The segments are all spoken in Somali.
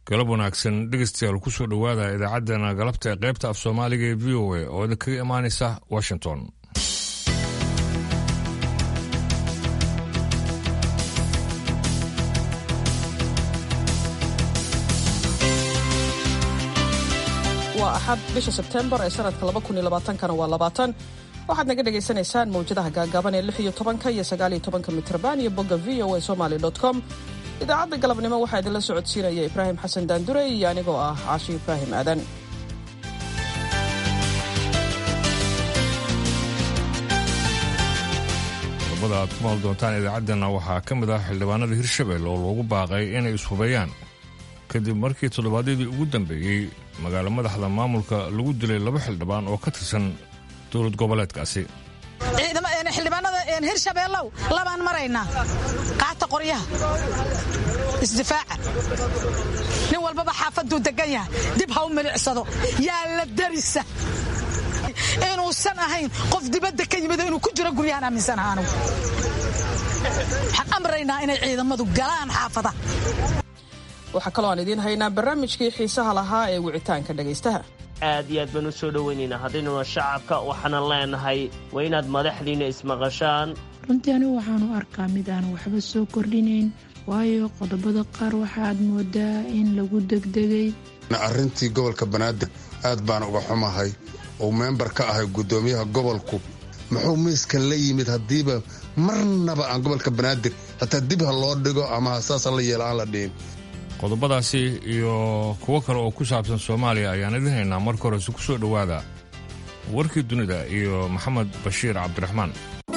galab wanaagsan dhegeystayaal kusoo dhowaada idaacaddana galabta ee qaybta af soomaaliga ee v o a oo idin kaga imaanaysa washington waa axad bisha sebtembar ee sanadka kana waa labaatan waxaad naga dhagaysanaysaan mawjadaha gaagaaban ee lix iyo tobanka iyo sagaal iyo tobanka mitrban iyo bogga v o a somaly com idaacadda galabnimo waxaa idinla socodsiinaya ibraahim xasan daandure iyo anigoo ah caashi ibraahim aadan qodobada aad ku maal doontaan idaacaddana waxaa ka mid ah xildhibaanada hirshabelle oo loogu baaqay inay ishubeeyaan kadib markii toddobaadyadii ugu dambeeyey magaalo madaxda maamulka lagu dilay laba xildhibaan oo ka tirsan dowlad goboleedkaasi xildhibaanada hirshabeellow labaan maraynaa qaata qoryaha isdifaaca nin walbaba xaafaduu degan yahay dib ha u milicsado yaa la darisa inuusan ahayn qof dibadda ka yimid inuu ku jiro guryahan aaminsanaha anugu waxaan amraynaa inay ciidamadu galaan xaafada waxaa kaloo aan idiin haynaa barnaamijkii xiisaha lahaa ee wicitaanka dhegaystaha aad iyo aad baan u soo dhowaynaynaa haddaynuna shacabka waxaanan leenahay waa inaad madaxdiinna ismaqashaan runtii anigu waxaanu arkaa mid aan waxba soo kordhinayn waayo qodobada qaar waxaaad moodaa in lagu degdegay arrintii gobolka banaadir aad baan uga xumahay uu meembar ka ahay guddoomiyaha gobolku muxuu miiskan la yimid haddiiba marnaba aan gobolka banaadir xataa dib ha loo dhigo ama saasa la yeela aan la dhihin qodobadaasi iyo kuwo kale oo ku saabsan soomaaliya ayaan idin haynaa marka horese ku soo dhowaada warkii dunida iyo maxamed bashiir cabdiraxmaan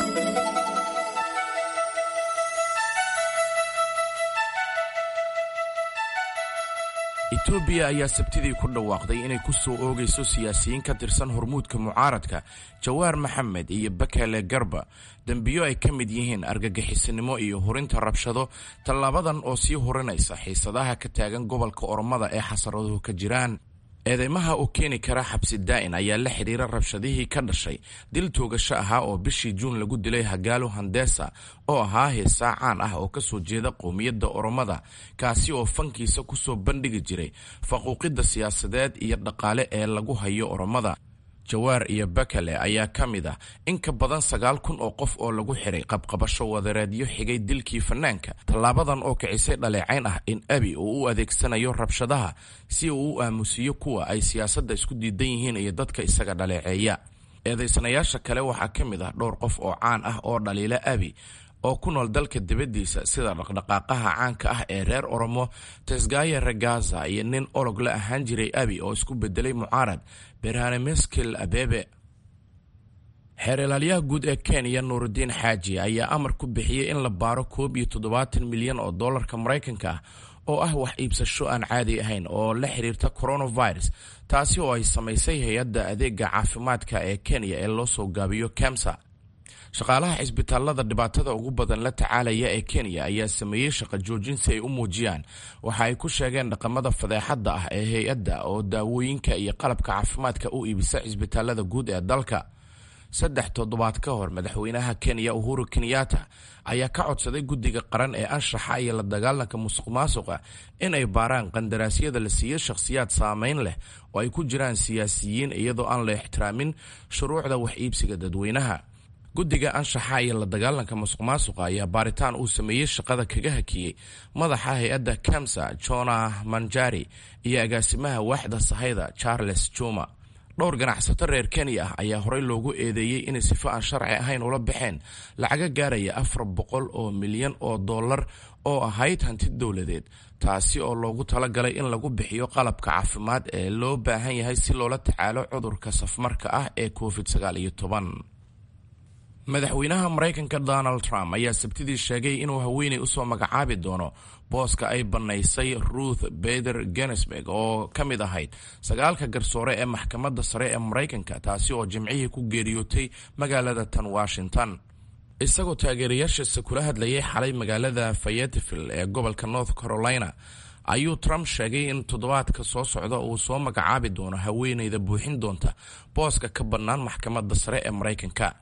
etoobiya ayaa sabtidii ku dhawaaqday inay ku soo oogayso siyaasiyiin ka tirsan hormuudka mucaaradka jawaar maxamed iyo bakele garba dembiyo ay ka mid yihiin argagixisanimo iyo hurinta rabshado tallaabadan oo sii hurinaysa xiisadaha ka taagan gobolka oromada ee xasaraduhu ka jiraan eedeymaha oo keeni kara xabsi daa'in ayaa la xidhiira rabshadihii ka dhashay dil toogasho ahaa oo bishii juun lagu dilay hagaalo handesa oo ahaa heesaa caan ah oo kasoo jeeda qowmiyadda oromada kaasi oo fankiisa kusoo bandhigi jiray faquuqidda siyaasadeed iyo dhaqaale ee lagu hayo oromada jawaar iyo bakale ayaa ka mid ah in ka badan sagaal kun oo qof oo lagu xiray qabqabasho wadareedyo xigay dilkii fanaanka tallaabadan oo kicisay dhaleecayn ah in abi uu u adeegsanayo rabshadaha si uu u aamusiyo kuwa ay siyaasadda isku diidan yihiin iyo dadka isaga dhaleeceeya eedaysanayaasha kale waxaa ka mid ah dhowr qof oo caan ah oo dhaliila abi oo ku nool dalka dibaddiisa sida dhaqdhaqaaqaha caanka ah ee reer oromo tesgaya regaza iyo nin olog la ahaan jiray abi oo isku bedelay mucaarad berhane meskil abebe xeer ilaalyaha guud ee kenya nuurudiin xaaji ayaa amar ku bixiyey in la baaro koob iyo toddobaatan milyan oo dollarka maraykanka ah oo ah wax iibsasho aan caadi ahayn oo la xiriirta coronavirus taasi oo ay samaysay hay-adda adeega caafimaadka ee kenya ee loo soo gaabiyo kemsa shaqaalaha cisbitaalada dhibaatada ugu badan la tacaalaya ee kenya ayaa sameeyey shaqo joojin si ay u muujiyaan waxa ay ku sheegeen dhaqamada fadeexadda ah ee hay-adda oo daawooyinka iyo qalabka caafimaadka u iibisa cisbitaalada guud ee dalka saddex toddobaad ka hor madaxweynaha kenya uhuru kenyatta ayaa ka codsaday guddiga qaran ee anshaxa iyo la dagaalanka musuq maasuqa in ay baaraan qandaraasyada la siiyo shakhsiyaad saameyn leh oo ay ku jiraan siyaasiyiin iyadoo aan la ixtiraamin shuruucda wax iibsiga dadweynaha guddiga anshaxa iyo la dagaalanka musuq maasuqa ayaa baaritaan uu sameeyey shaqada kaga hakiyey madaxa hay-adda kamsa jona manjari iyo agaasimaha waaxda sahayda charles juma dhowr ganacsato reer kenya ah ayaa horey loogu eedeeyey inay sifo aan sharci ahayn ula baxeen lacaga gaaraya afar boqol oo milyan oo dollar oo ahayd hanti dowladeed taasi oo loogu talagalay in lagu bixiyo qalabka caafimaad ee loo baahan yahay si loola tacaalo cudurka safmarka ah ee covid sagaal iyo toban madaxweynaha maraykanka donald trump ayaa sabtidii sheegay inuu haweeney usoo magacaabi doono booska ay bannaysay ruth beder genesburg oo ka mid ahayd sagaalka garsoore ee maxkamadda sare ee maraykanka taasi oo jimcihii ku geeriyootay magaalada tan washington isagoo taageerayaashiisa kula hadlayay xalay magaalada fayetteville ee gobolka north carolina ayuu trump sheegay in toddobaadka soo socda uu soo magacaabi doono haweeneyda buuxin doonta booska ka bannaan maxkamadda sare ee maraykanka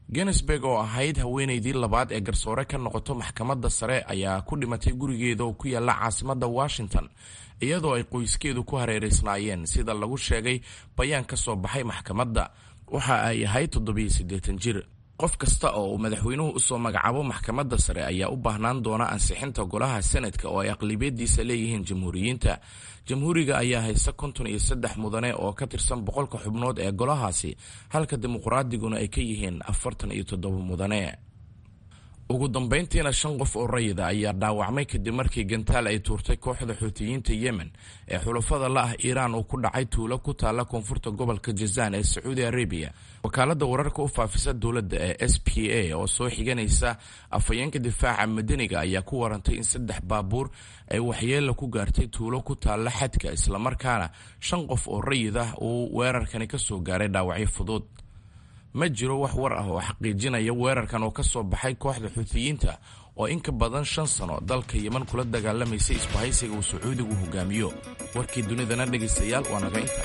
genesburg oo ahayd haweenaydii labaad ee garsoore ka noqoto maxkamadda sare ayaa ku dhimatay gurigeeda oo ku yaalla caasimadda washington iyadoo ay qoyskeedu ku hareeraysnaayeen sida lagu sheegay bayaan ka soo baxay maxkamadda waxa ay ahayd toddobiyo siddeetan jir qof kasta oo uu madaxweynuhu usoo magacaabo maxkamadda sare ayaa u baahnaan doona ansixinta golaha senadka oo ay aqlibiyadiisa leeyihiin jamhuuriyiinta jamhuuriga ayaa haysta konton iyo saddex mudane oo ka tirsan boqolka xubnood ee golahaasi halka dimuqraadiguna ay ka yihiin afartan iyo toddoba mudane ugu dambayntiina shan qof oo rayida ayaa dhaawacmay kadib markii gantaal ay tuurtay kooxda xuutiyiinta yemen ee xulafada la ah iiraan uu ku dhacay tuulo ku taalla koonfurta gobolka jazaan ee sacuudi arabiya wakaaladda wararka u faafisa dowladda ee s p a oo soo xiganaysa afhayeenka difaaca madaniga ayaa ku warantay in saddex baabuur ay waxyeella ku gaartay tuulo ku taalla xadka islamarkaana shan qof oo rayid ah uu weerarkani ka soo gaaray dhaawacyo fudud ma jiro wax war ah oo xaqiijinaya weerarkan oo ka soo baxay kooxda xuutiyiinta oo in ka badan shan sano dalka yeman kula dagaalamaysay isbahaysiga uu sacuudigu hogaamiyo warkii dunidana dhegaystayaal waa naga inta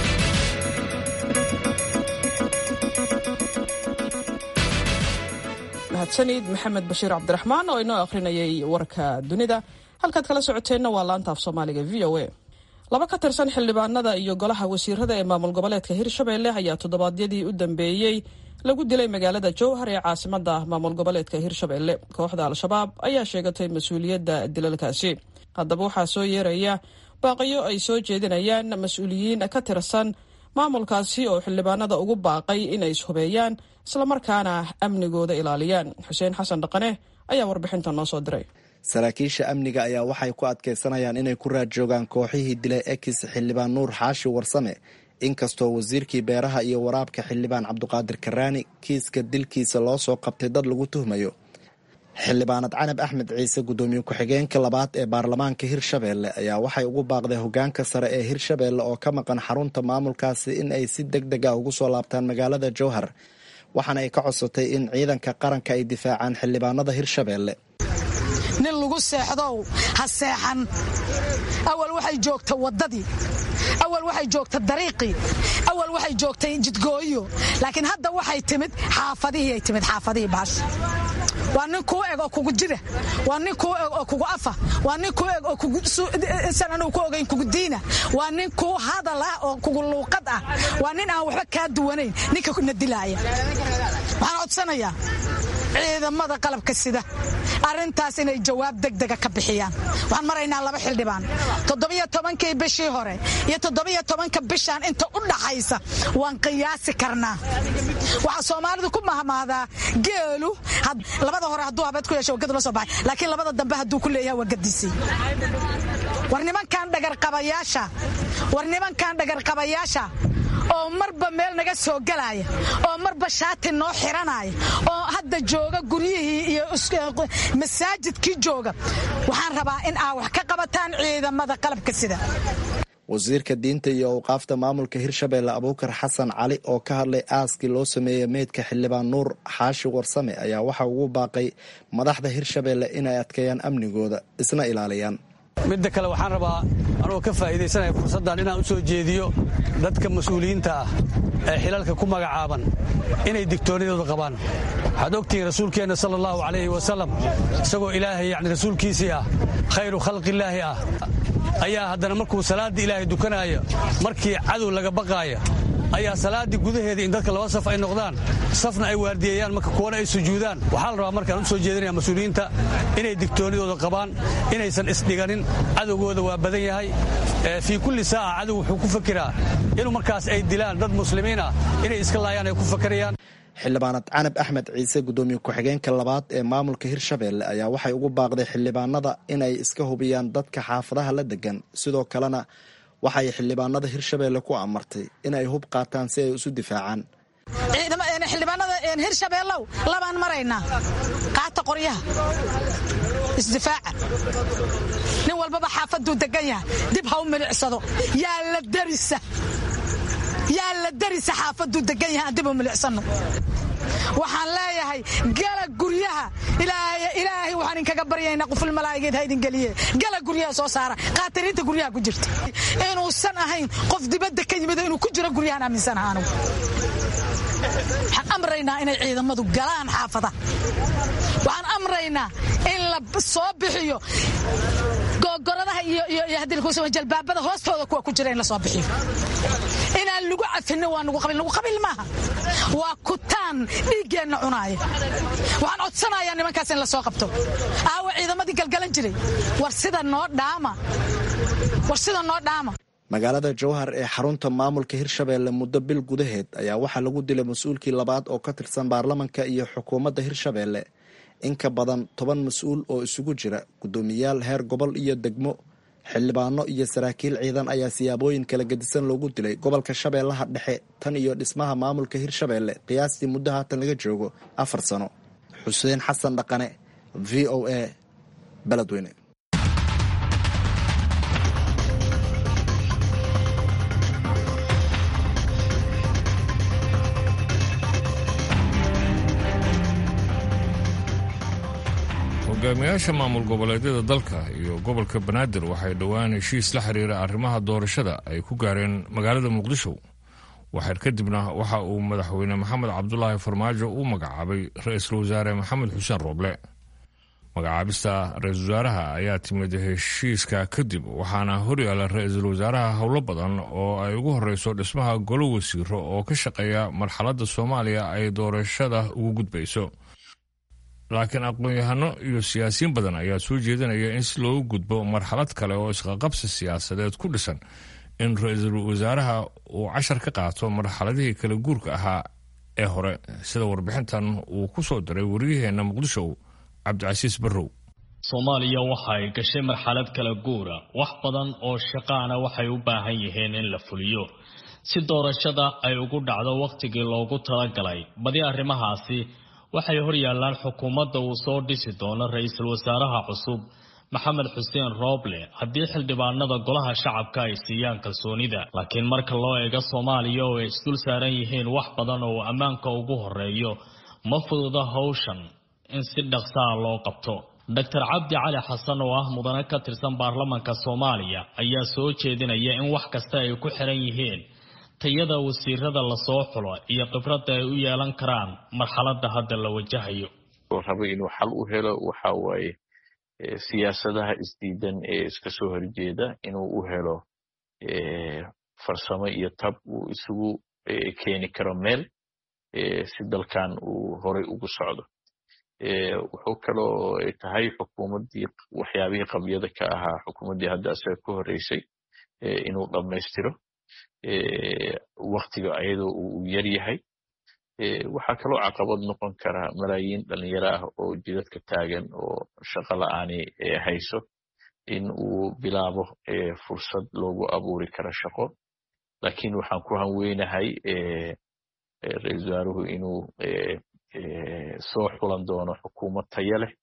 mahadsanid maxamed bashiir cabdiraxmaan oo inoo akhrinayay warka dunida halkaad kala socoteenna waa laanta af soomaaliga v o a laba ka tirsan xildhibaanada iyo golaha wasiirada ee maamul goboleedka hirshabelle ayaa toddobaadyadii u dambeeyey lagu dilay magaalada jowhar ee caasimada maamul goboleedka hirshabelle kooxda al-shabaab ayaa sheegatay mas-uuliyadda dilalkaasi haddaba waxaa soo yeeraya baaqiyo ay soo jeedinayaan mas-uuliyiin ka tirsan maamulkaasi oo xildhibaanada ugu baaqay inay ishubeeyaan islamarkaana amnigooda ilaaliyaan xuseen xasan dhaqane ayaa warbixinta noo soo diray saraakiisha amniga ayaa waxay ku adkaysanayaan inay ku raad joogaan kooxihii dilay ekis xildhibaan nuur xaashi warsame inkastoo wasiirkii beeraha iyo waraabka xildhibaan cabduqaadir karaani kiiska dilkiisa loo soo qabtay dad lagu tuhmayo xildhibaanad canab axmed ciise guddoomiye ku-xigeenka labaad ee baarlamaanka hirshabeelle ayaa waxay ugu baaqday hogaanka sare ee hirshabeelle oo ka maqan xarunta maamulkaasi in ay si deg deg a ugu soo laabtaan magaalada jowhar waxaana ay ka codsatay in ciidanka qaranka ay difaacaan xildhibaanada hirshabeelle nin lagu seexdow ha seexan awal waxay joogta waddadii awal waxay joogta dariiqii awal waxay joogtay jidgooyo laakiin hadda waxay timid xaafadihii ay timid xaafadihii baash waa nin kuu eg oo kugu jira waa nin kuu eg oo kugu afa waa nin kuu eg oo kugusan anuu ku ogayn kugu diina waa nin kuu hadal ah oo kugu luuqad ah waa nin aan waxba kaa duwanayn ninka na dilaaya waxaan codsanayaa ciidamada qalabka sida arrintaas inay jawaab degdega ka bixiyaan waxaan maraynaa laba xildhibaan toddobiyo tobankii bishii hore iyo toddobiyo tobanka bishaan inta u dhaxaysa waan qiyaasi karnaa waxaa soomaalidu ku mahmaadaa geelu labada hore hadduu habeed ku yeesho waa gad la soo baxay laakiin labada dambe hadduu ku leeyahay waa gadisay war nimankan dhagarqabayaasha war nimankan dhagarqabayaasha oo marba meel naga soo galaaya oo marba shaati noo xiranaya oo hadda jooga guryihii iyo masaajidkii jooga waxaan rabaa in aa wax ka qabataan ciidamada qalabka sida wasiirka diinta iyo awqaafta maamulka hirshabeelle abuukar xasan cali oo ka hadlay aaskii loo sameeyey meydka xildhibaan nuur xaashi warsame ayaa waxa ugu baaqay madaxda hirshabeelle inay adkeeyaan amnigooda isna ilaaliyaan midda kale waxaan rabaa anugoo ka faa'iidaysanaya fursaddan inaan u soo jeediyo dadka mas-uuliyiinta ah ee xilalka ku magacaaban inay digtoonidooda qabaan waxaad ogtihiin rasuulkeenna sala allahu calayhi wasalam isagoo ilaahay yacni rasuulkiisii ah khayru khalqillaahi ah ayaa haddana markuu salaadda ilaahay dukanaayo markii cadow laga baqaaya ayaa salaaddii gudaheeda in dadka laba saf ay noqdaan safna ay waardiyeeyaan marka kuwana ay sujuudaan waxaa la rabaa markaan u soo jeedinaya mas-uuliyiinta inay digtoonidooda qabaan inaysan isdhiganin cadowgooda waa badan yahay fii kulli saaca cadow wuxuu ku fakiraa inuu markaas ay dilaan dad muslimiin ah inay iska laayaan ay ku fakarayaan xildhibaanad canab axmed ciise guddoomiye ku-xigeenka labaad ee maamulka hirshabeelle ayaa waxay ugu baaqday xildhibaanada inay iska hubiyaan dadka xaafadaha la degan sidoo kalena waxay xildhibaanada hirshabeelle ku amartay inay hub qaataan si ay isu difaacaan xildhibaanada hirshabeellow labaan maraynaa qaata qoryaha isdifaaca nin walbaba xaafaduu degan yahay dib ha u milicsado yaa la darisa yaa la darisa xaafaduu degan yahay aan dib u milicsano waxaan leeyahay gala guryaha ilaahay waxaan inkaga baryaynaa quful malaa'igeed ha idin geliye gala guryaha soo saara qaatiriinta guryaha ku jirta inuusan ahayn qof dibadda ka yimid inuu ku jiro guryahan aaminsanaha anugu waxaan amraynaa inay ciidamadu galaan xaafada waxaan amraynaa in la soo bixiyo googoradaha iyo jalbaabada hoostooda kuwa ku jira in la soo bixiyo inaan lagu cafinin waa nugu qabil nugu qabil maaha waa kutaan dhiiggeenna cunaaya waxaan codsanayaa nimankaas in la soo qabto aawa ciidamadii galgalan jiray war sida noo dhaama war sida noo dhaama magaalada jowhar ee xarunta maamulka hirshabeelle muddo bil gudaheed ayaa waxaa lagu dilay mas-uulkii labaad oo ka tirsan baarlamanka iyo xukuumadda hirshabeelle in ka badan toban mas-uul oo isugu jira guddoomiyaal heer gobol iyo degmo xildhibaano iyo saraakiil ciidan ayaa siyaabooyin kala gedisan loogu dilay gobolka shabeellaha dhexe tan iyo dhismaha maamulka hirshabeelle qiyaastii muddo haatan laga joogo afar sano xuseen xasan dhaqane v o a beledweyne hogaamiyaasha maamul goboleedyada dalka iyo gobolka banaadir waxay dhowaan heshiis la xiriira arrimaha doorashada ay ku gaareen magaalada muqdisho waxaer kadibna waxa uu madaxweyne maxamed cabdulaahi farmaajo u magacaabay ra-iisul wasaare maxamed xuseen rooble magacaabista ra-iisul wasaaraha ayaa timid heshiiska kadib waxaana horyaala ra-iisul wasaaraha howlo badan oo ay ugu horeyso dhismaha golo wasiiro oo ka shaqeeya marxaladda soomaaliya ay doorashada ugu gudbayso laakiin aqoon-yahano iyo siyaasiyiin badan ayaa soo jeedinaya in si loogu gudbo marxalad kale oo isqaqabsi siyaasadeed ku dhisan in ra-iisul wasaaraha uu cashar ka qaato marxaladihii kala guurka ahaa ee hore sida warbixintan uu ku soo diray wariyaheenna muqdisho cabdicasiis barrow soomaaliya waxa ay gashay marxalad kala guura wax badan oo shaqaana waxay u baahan yihiin in la fuliyo si doorashada ay ugu dhacdo wakhtigii loogu talagalay badi arrimahaasi waxay hor yaallaan xukuumadda uu soo dhisi doono ra-iisul wasaaraha cusub maxamed xuseen rooble haddii xildhibaanada golaha shacabka ay siiyaan kalsoonida laakiin marka loo eego soomaaliya oo ay isdul saaran yihiin wax badan oo ammaanka ugu horeeyo ma fududa howshan in si dhaqsaa loo qabto doctor cabdi cali xasan oo ah mudane ka tirsan baarlamanka soomaaliya ayaa soo jeedinaya in wax kasta ay ku xiran yihiin tayada wasiirada lasoo xulo iyo khibradda ay u yeelan karaan marxaladda hadda la wajahayo raba inuu xal u helo waxa waaye siyaasadaha isdiidan ee iska soo horjeeda inuu u helo farsamo iyo tab uu isugu keeni karo meel si dalkan uu horay ugu socdo wuxuu kaloo tahay xukuumaddii waxyaabihii qabyada ka ahaa xukuumaddii hadda asaga ka horreysay inuu dhammaystiro waktiga ayadoo uu yar yahay waxaa kaloo caqabad noqon kara malaayiin dhalinyaro ah oo jidadka taagan oo shaqo la-aani hayso in uu bilaabo fursad loogu abuuri karo shaqo lakiin waxaan ku hanweynahay ra-isul wasaaruhu inuu soo xulan doono xukuumad tayo leh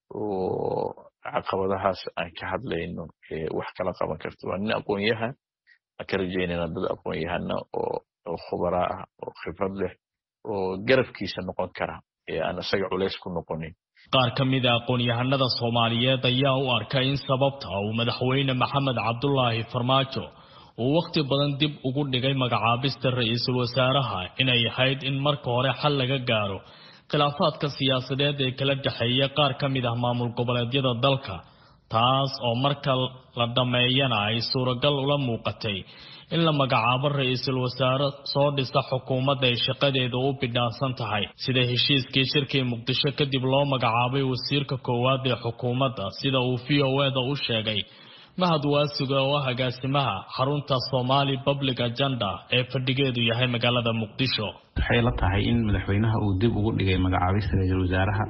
oo caqabadahaas aan ka hadlayno wax kala qaban karto waa nin aqoon-yahan aan ka rajaynayna dad aqoon-yahana oo khubaraa ah oo khibrad leh oo garabkiisa noqon kara ee aan isaga culays ku noqonin qaar ka mid a aqoon-yahanada soomaaliyeed ayaa u arkay in sababta uu madaxweyne maxamed cabdulaahi farmaajo uu wakhti badan dib ugu dhigay magacaabista ra-iisul wasaaraha inay ahayd in marka hore xal laga gaaro khilaafaadka siyaasadeed ee kala dhexeeya qaar ka mid ah maamul goboleedyada dalka taas oo marka la dhammeeyana ay suuragal ula muuqatay in la magacaabo ra-iisul wasaare soo dhisa xukuumadda ay shaqadeeda u bidhaansan tahay sida heshiiskii shirkii muqdisho kadib loo magacaabay wasiirka koowaad ee xukuumadda sida uu v o eda u sheegay mahad waasiga oo ah agaasimaha xarunta somali public agenda ee fadhigeedu yahay magaalada muqdisho waxay la tahay in madaxweynaha uu dib ugu dhigay magacaabista ra-iisul wasaaraha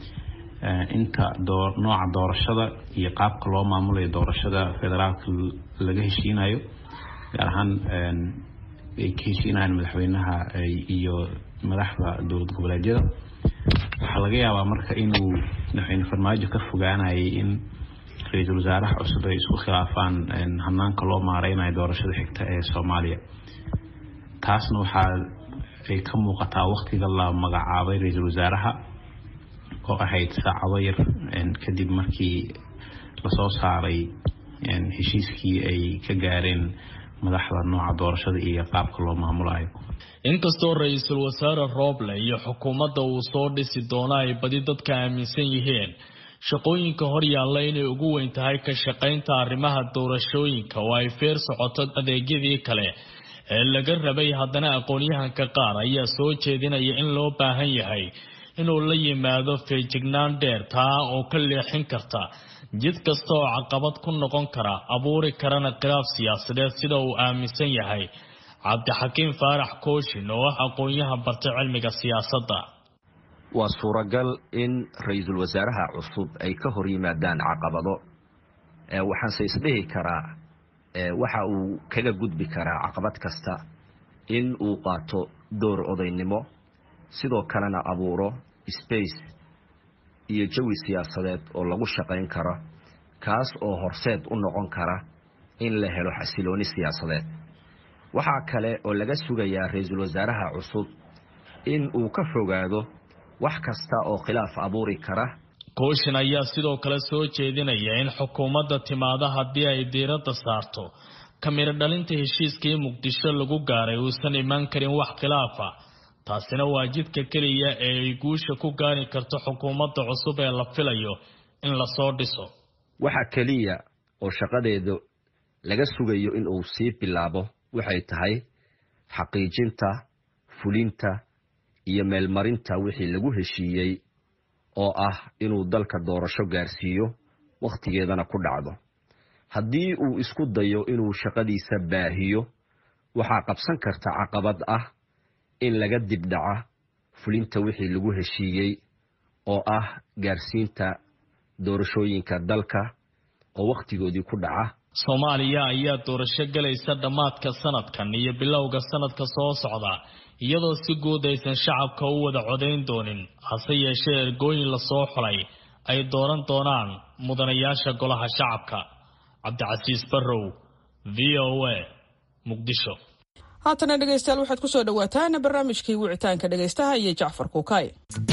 inta nooca doorashada iyo qaabka loo maamulayo doorashada federaalka laga heshiinayo gaar ahaan ay ka heshiinayaan madaxweynaha iyo madaxda dowlad goboleedyada waxaa laga yaabaa marka inuu madaxweyne farmaajo ka fogaanayay in ra-iisul wasaaraha cusub ay isku khilaafaan hanaanka loo maareynayo doorashada xigta ee soomaaliya taasna waxaa ay ka muuqataa wakhtiga la magacaabay ra-iisul wasaaraha oo ahayd saacado yar kadib markii lasoo saaray heshiiskii ay ka gaareen madaxda nooca doorashada iyo qaabka loo maamulayo inkastoo ra-iisul wasaare rooble iyo xukuumadda uu soo dhisi doono ay badi dadka aaminsan yihiin shaqooyinka hor yaalla inay ugu weyn tahay ka shaqaynta arrimaha doorashooyinka oo ay feer socoto adeegyadii kale ee laga rabay haddana aqoon-yahanka qaar ayaa soo jeedinaya in loo baahan yahay inuu la yimaado feejignaan dheer taa oo ka leexin karta jid kasta oo caqabad ku noqon kara abuuri karana khilaaf siyaasadeed sida uu aaminsan yahay cabdixakiim faarax kooshin oo ah aqoon-yahan bartay cilmiga siyaasadda waa suuragal in ra-iisul wasaaraha cusub ay ka hor yimaadaan caqabado waxaanse isdhihi karaa waxa uu kaga gudbi karaa caqabad kasta in uu qaato door odaynimo sidoo kalena abuuro space iyo jawi siyaasadeed oo lagu shaqayn karo kaas oo horseed u noqon kara in la helo xasilooni siyaasadeed waxaa kale oo laga sugayaa ra-iisul wasaaraha cusub in uu ka fogaado wax kasta oo khilaaf abuuri kara kooshin ayaa sidoo kale soo jeedinaya in xukuumadda timaada haddii ay diiradda saarto kamiro dhalinta heshiiskii muqdisho lagu gaaray uusan imaan karin wax khilaafa taasina waa jidka keliya ee ay guusha ku gaari karto xukuumadda cusub ee la filayo in lasoo dhiso waxa keliya oo shaqadeedu laga sugayo in uu sii bilaabo waxay tahay xaqiijinta fulinta iyo meelmarinta wixii lagu heshiiyey oo ah inuu dalka doorasho gaarsiiyo wakhtigeedana ku dhacdo haddii uu isku dayo inuu shaqadiisa baahiyo waxaa qabsan karta caqabad ah in laga dibdhaca fulinta wixii lagu heshiiyey oo ah gaarsiinta doorashooyinka dalka oo wakhtigoodii ku dhaca soomaaliya ayaa doorasho gelaysa dhammaadka sanadkan iyo bilowga sanadka soo socda iyadoo si guud aysan shacabka u wada codayn doonin hase yeeshee ergooyin lasoo xulay ay dooran doonaan mudanayaasha golaha shacabka cabdicasiis barrow v o a muqdisho haatana dhegaystayaal waxaad ku soo dhowaataan barnaamijkii wicitaanka dhegaystaha iyo jacfar kuukay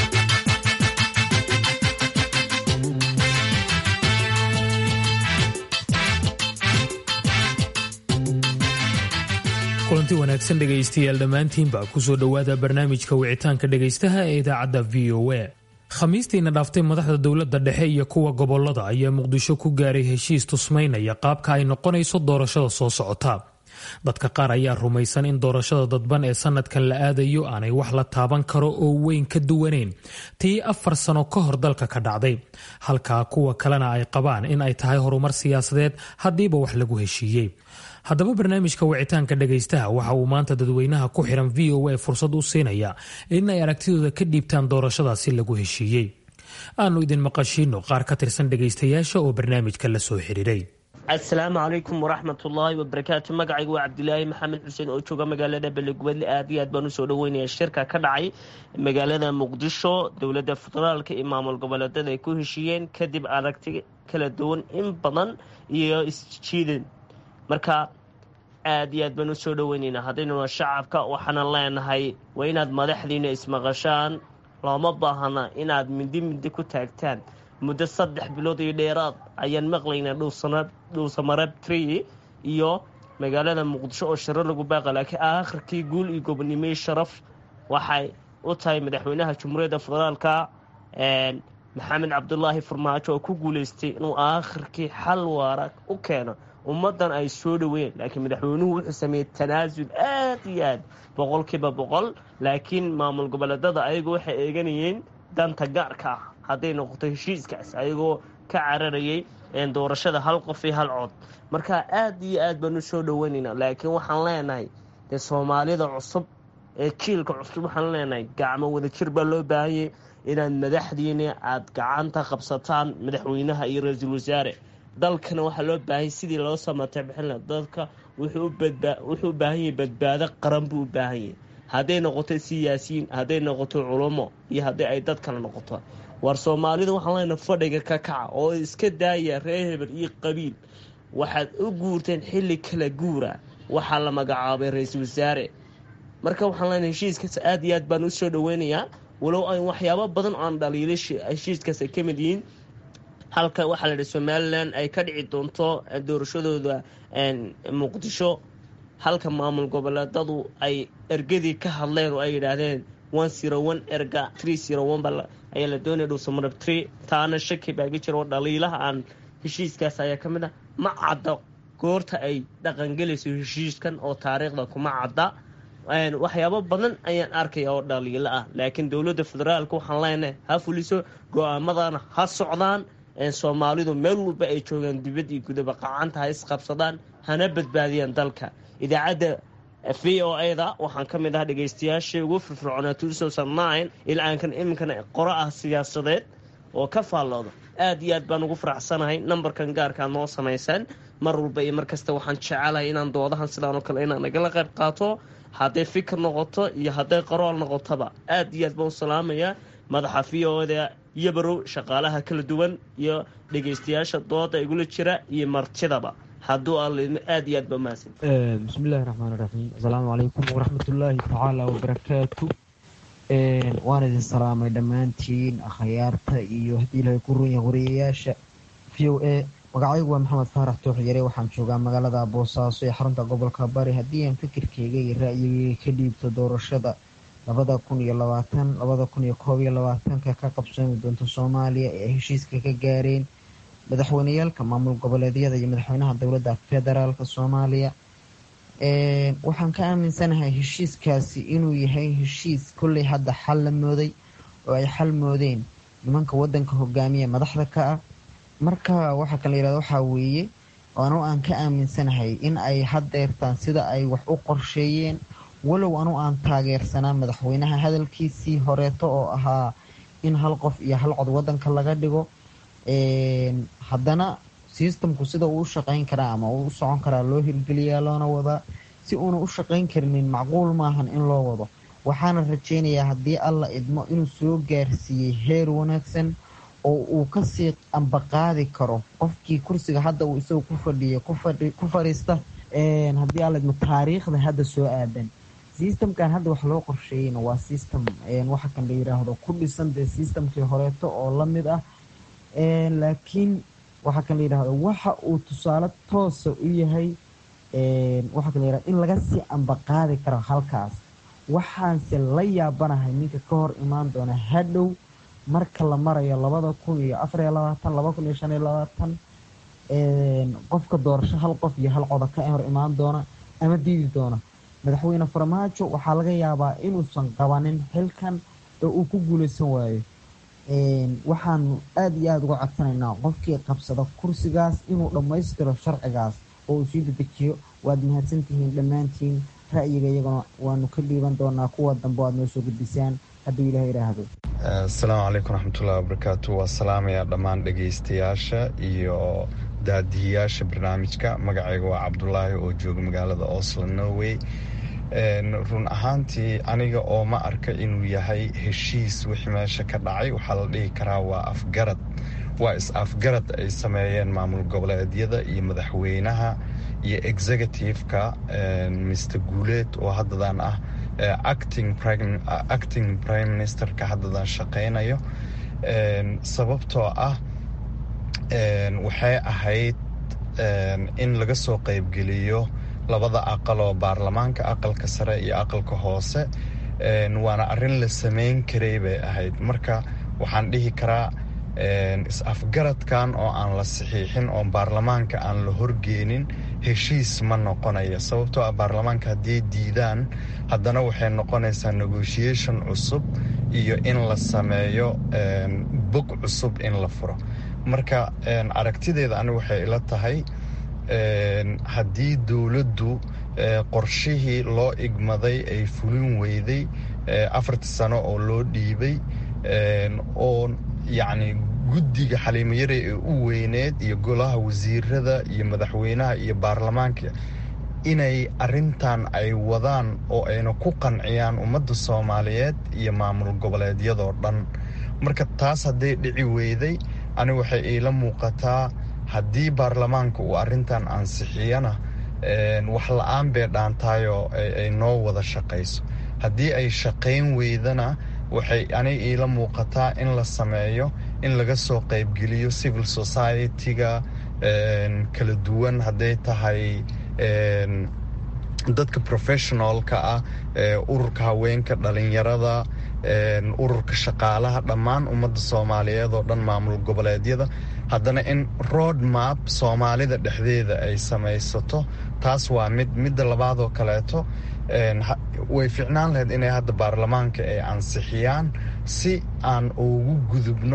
kulanti wanaagsan dhegaystayaal dhammaantiinba kusoo dhowaada barnaamijka wicitaanka dhegaystaha ee idaacadda v o a khamiistiina dhaaftay madaxda dowladda dhexe iyo kuwa gobolada ayaa muqdisho ku gaaray heshiis tusmaynaya qaabka ay noqonayso doorashada soo socota dadka qaar ayaa rumaysan in doorashada dadban ee sanadkan la aadayo aanay wax la taaban karo oo weyn ka duwanayn tii afar sano ka hor dalka ka dhacday halka kuwa kalena ay qabaan in ay tahay horumar siyaasadeed haddiiba wax lagu heshiiyey haddaba barnaamijka wicitaanka dhagaystaha waxa uu maanta dadweynaha ku xiran v o a fursad u siinaya in ay aragtidooda ka dhiibtaan doorashadaasi lagu heshiiyey aanu idin maqashiino qaar ka tirsan dhagaystayaasha oo barnaamijka la soo xiriiray asalaamu calaykum waraxmatullaahi wabarakaatu magacaygu waa cabdilaahi maxamed xuseen oo jooga magaalada belegubadle aad iyo aad baan usoo dhaweynaya shirka ka dhacay magaalada muqdisho dowladda federaalka iyo maamul goboleedyada ay ku heshiiyeen kadib aragti kala duwan in badan iyo isjiidan marka aad iyo aad baan usoo dhaweyneynaa haddaynuna shacabka waxaana leenahay waa inaad madaxdiina ismaqashaan looma baahana inaad mindi mindi ku taagtaan muddo saddex bilood iyo dheeraad ayaan maqlaynaa dhuusamareeb tree iyo magaalada muqdisho oo shiro lagu baaqa laakiin aakhirkii guul iyo gobonimey sharaf waxay u tahay madaxweynaha jumhuuriyadda federaalka maxamed cabdulaahi farmaajo oo ku guuleystay inuu aakhirkii xal waara u keeno ummaddan ay soo dhaweeyeen laakiin madaxweynuhu wuxuu sameeyey tanaasul aad iyo aad boqolkiiba boqol laakiin maamul goboleedada ayagu waxay eeganayeen danta gaarka ah hadday noqoto heshiiskaas ayagoo ka cararayay doorashada hal qof iyo hal cod marka aad iyo aad baan u soo dhaweynaynaa laakiin waxaan leenahay dee soomaalida cusub ee jiilka cusub waxaan leenahay gacmo wadajir baa loo baahanyay inaad madaxdiina aad gacanta qabsataan madaxweynaha iyo ra-iisul wasaare dalkana waxaa loo baahanya sidii loo samatay bixinla dadka wuxuu u baahan yahay badbaado qaran buu u baahan yahay hadday noqoto siyaasiyiin hadday noqoto culumo iyo haddii ay dad kale noqoto war soomaalida waxaan leenahay fadhiga ka kaca oo iska daaya reer hebel iyo qabiil waxaad u guurteen xilli kala guura waxaa la magacaabay ra-iisul wasaare marka waxaan leenahay heshiiskaas aad iyo aad baan usoo dhaweynayaa walow ay waxyaabo badan oo aan dhaliilay heshiiskaas ay ka mid yihiin halka waxaa la yidhi somalilan ay ka dhici doonto doorashadooda muqdisho halka maamul goboleedadu ay ergadii ka hadleen oo ay yidhaahdeen one zero one erga three zero one baa ayaa la doonaya dhuusamarab tree taana shaki baa ga jira oo dhaliilaha aan heshiiskaas ayaa ka mid ah ma cadda goorta ay dhaqangelayso heshiiskan oo taariikhda kuma cadda waxyaabo badan ayaan arkaya oo dhaliilo ah laakiin dowladda federaalka waxaan leenahay ha fuliso go-aamadana ha socdaan soomaalidu meel walba ay joogaan dibad iyo gudaba qacanta ha isqabsadaan hana badbaadiyaan dalka idaacadda v o a-da waxaan ka mid ah dhegaystayaashii ugu firfircoonaa two ilaaankan iminkana qoro ah siyaasadeed oo ka faallooda aad iyo aad baan ugu faraxsanahay nambarkan gaarkaa noo samaysaan mar walba iyo mar kasta waxaan jecelahay inaan doodahan sidaan oo kale inaan nagala qayb qaato hadday fikir noqoto iyo hadday qarool noqotoba aad iyo aad baan u salaamayaa madaxa v o da iyo barow shaqaalaha kala duwan iyo dhegaystayaasha dooda igula jira iyo martidaba hadduu alidmo aad iyo aad ba mahadsan bismillahi raxmaan raxiim asalaamu calaykum waraxmatullaahi tacaala wabarakaatu waan idin salaamay dhammaantiin akhyaarta iyo haddii ilahay ku runyahay wariyayaasha v o a magacaygu waa maxamed faarax tooxyare waxaan joogaa magaalada boosaaso ee xarunta gobolka bari haddii aan fikirkeyga iyo ra'yigeyga ka dhiibto doorashada labada kun iyo labaatan labada kun iyo koob iyo labaatanka ka qabsoomi doonta soomaaliya ee ay heshiiska ka gaareen madaxweyneyaalka maamul goboleedyada iyo madaxweynaha dowladda federaalka soomaaliya waxaan ka aaminsanahay heshiiskaasi inuu yahay heshiis kolley hadda xal la mooday oo ay xal moodeen nimanka wadanka hogaamiya madaxda ka ah marka waxaa kala yirahda waxaa weeye anu aan ka aaminsanahay in ay haddeertaan sida ay wax u qorsheeyeen walow anu aan taageersanaa madaxweynaha hadalkiisii horeeto oo ahaa in hal qof iyo hal cod wadanka laga dhigo haddana sistamku sida uu u shaqeyn karaa ama uu u socon karaa loo hirgeliyaa loona wadaa si uuna u shaqeyn karinin macquul maahan in loo wado waxaana rajeynayaa haddii alla idmo inuu soo gaarsiiyey heer wanaagsan oo uu kasii ambaqaadi karo qofkii kursiga hadda uu isaga ku fadhiya ku fadhiista haddii alla idmo taariikhda hadda soo aadan sistamkan hadda wax loo qorsheeyeyna waa sistem waxa kan la yiraahdo ku dhisan dee sistamkii horeeto oo lamid ah laakiin waxaa kan la yidhahdo waxa uu tusaale toosa u yahay waxaa kan la yihahdo in laga sii ambaqaadi karo halkaas waxaanse la yaabanahay ninka ka hor imaan doona hadhow marka la marayo labada kun iyo afariyo labaatan laba kun iyo shan iyo labaatan qofka doorasho hal qof iyo hal coda ka hor imaan doona ama diidi doona madaxweyne farmaajo waxaa laga yaabaa inuusan qabanin xilkan oo uu ku guuleysan waayo waxaanu aada iyo aada uga codsanaynaa qofkii qabsada kursigaas inuu dhammaystiro sharcigaas oo uu sii dedejiyo waad mahadsantihiin dhammaantiin ra'yiga iyaguna waanu ka dhiiban doonaa kuwa dambe aad noo soo gudbisaan hadduu ilaah idhaahdo asalaamu calaykum raxmatullahi wabarakaatu waa salaamaya dhammaan dhegaystayaasha iyo daadihiyaasha barnaamijka magacayga waa cabdulaahi oo jooga magaalada oslo norway run ahaantii aniga oo ma arka inuu yahay heshiis wixii meesha ka dhacay waxaa la dhihi karaa waa afgarad waa is-afgarad ay sameeyeen maamul goboleedyada iyo madaxweynaha iyo executive-ka mr guuleed oo haddadan ah acting prime ministerka haddadan shaqaynayo sababtoo ah waxay ahayd in laga soo qaybgeliyo labada aqal oo baarlamaanka aqalka sare iyo aqalka hoose waana arrin la samayn karay bay ahayd marka waxaan dhihi karaa is-afgaradkan oo aan la saxiixin oo baarlamaanka aan la horgeenin heshiis ma noqonaya sababtoo ah baarlamaanka hadday diidaan haddana waxay noqonaysaa negotiation cusub iyo in la sameeyo bog cusub in la furo marka aragtideeda ani waxay ila tahay haddii dowladdu qorshihii loo igmaday ay fulin weyday afartii sano oo loo dhiibay oo yacni guddiga xaliimayare ee u weyneed iyo golaha wasiirada iyo madaxweynaha iyo baarlamaanka inay arintan ay wadaan oo ayna ku qanciyaan ummadda soomaaliyeed iyo maamul goboleedyadoo dhan marka taas hadday dhici weyday ani waxay iila muuqataa haddii baarlamaanka uu arrintan ansixiyana wax la-aan bay dhaantaayoo ay noo wada shaqayso haddii ay shaqayn weydana waxay ani iila muuqataa in la sameeyo in laga soo qaybgeliyo civil society-ga kala duwan hadday tahay dadka professionalka ah ururka haweenka dhalinyarada ururka shaqaalaha dhammaan ummadda soomaaliyeed oo dhan maamul goboleedyada haddana in road map soomaalida dhexdeeda ay samaysato taas waa mid midda labaadoo kaleeto way ficnaan lahayd inay hadda baarlamaanka ay ansixiyaan si aan ugu gudubno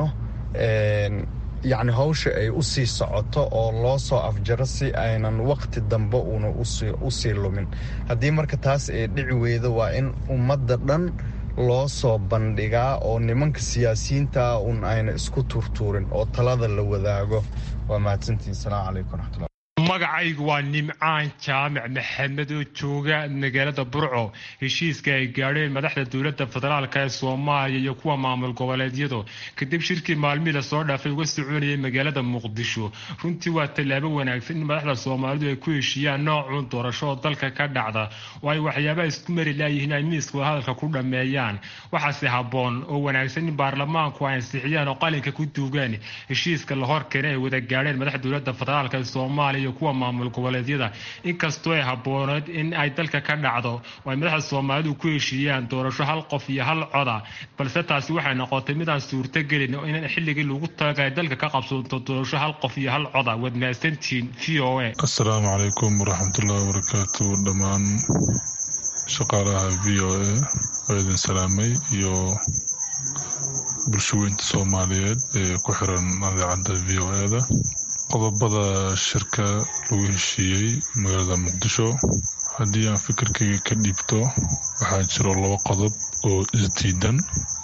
yacni hawsha ay u sii socoto oo loo soo afjaro si aynan waqti dambe uuna u sii lumin haddii marka taas ay dhici weydo waa in ummadda dhan loo soo bandhigaa oo nimanka siyaasiyiinta un ayna isku turtuurin oo talada la wadaago waa mahadsantiin asalaamu calaykum raxmatullah magacaygu waa nimcaan jaamac maxamed oo jooga magaalada burco heshiiska ay gaadheen madaxda dowladda federaalk ee soomaaliya iyo kuwa maamul goboleedyadu kadib shirkii maalmihii lasoo dhaafay uga soconayay magaalada muqdisho runtii waa tallaabo wanaagsan in madaxda soomaalidu ay ku heshiiyaan noocuun doorasho oo dalka ka dhacda oo ay waxyaabaha isku mari laayihiin ay miiska hadalka ku dhammeeyaan waxaase habboon oo wanaagsan in baarlamaanku ay ansixiyaan oo qalinka ku duugaan heshiiska la hor keenay ay wada gaadheen madaxda dowladda federaalk ee soomaaliya kuwa maamul goboleedyada inkastoo ay habbooneed in ay dalka ka dhacdo oo ay madaxda soomaalidu ku heshiiyaan doorasho hal qof iyo hal coda balse taasi waxay noqotay midaan suurtagelin in xilligii lagu talagalay dalka ka qabsoonto doorasho hal qof iyo hal coda waad mahadsantihiin v o a asalaamu calaykum waraxmatullahi wabarakaatu dhammaan shaqaalaha v o a oo idin salaamay iyo bulshaweynta soomaaliyeed ee ku xiran idaacadda v o e-da qodobada shirka lagu heshiiyey magaalada muqdisho haddii aan fikirkayga ka dhiibto waxaa jiro laba qodob oo isdiidan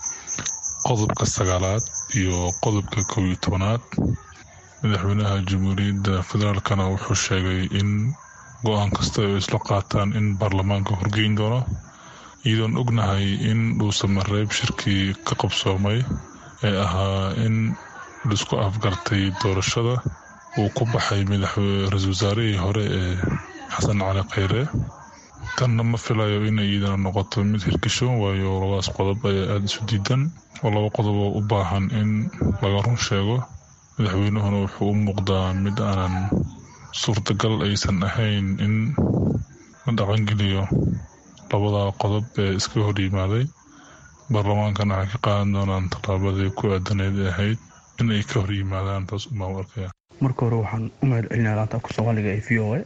qodobka sagaalaad iyo qodobka kow iyo tobanaad madaxweynaha jamhuuriyadda federaalkana wuxuu sheegay in go-aan kasta ay isla qaataan in baarlamaanka horgeyn doono iyadoon ognahay in dhuusamareeb shirkii ka qabsoomay ee ahaa in laisku afgartay doorashada uu ku baxay ra-isul wasaarihii hore ee xasan cali kheyre tanna ma filayo inay iidana noqoto mid hirgashoon waayo labadaas qodob ayaa aada isu diidan oo laba qodob oo u baahan in laga run sheego madaxweynuhuna wuxuu u muuqdaa mid aanan suurtagal aysan ahayn in la dhaqangeliyo labadaa qodob ee iska hor yimaaday baarlamaankana waxay ka qaadan doonaan tallaabadii ku aadaneyd ee ahayd in ay ka hor yimaadaan taas umaa u arkaya marka hore waxaan u mahad celinaa laanta afka soomaaliga ee v o a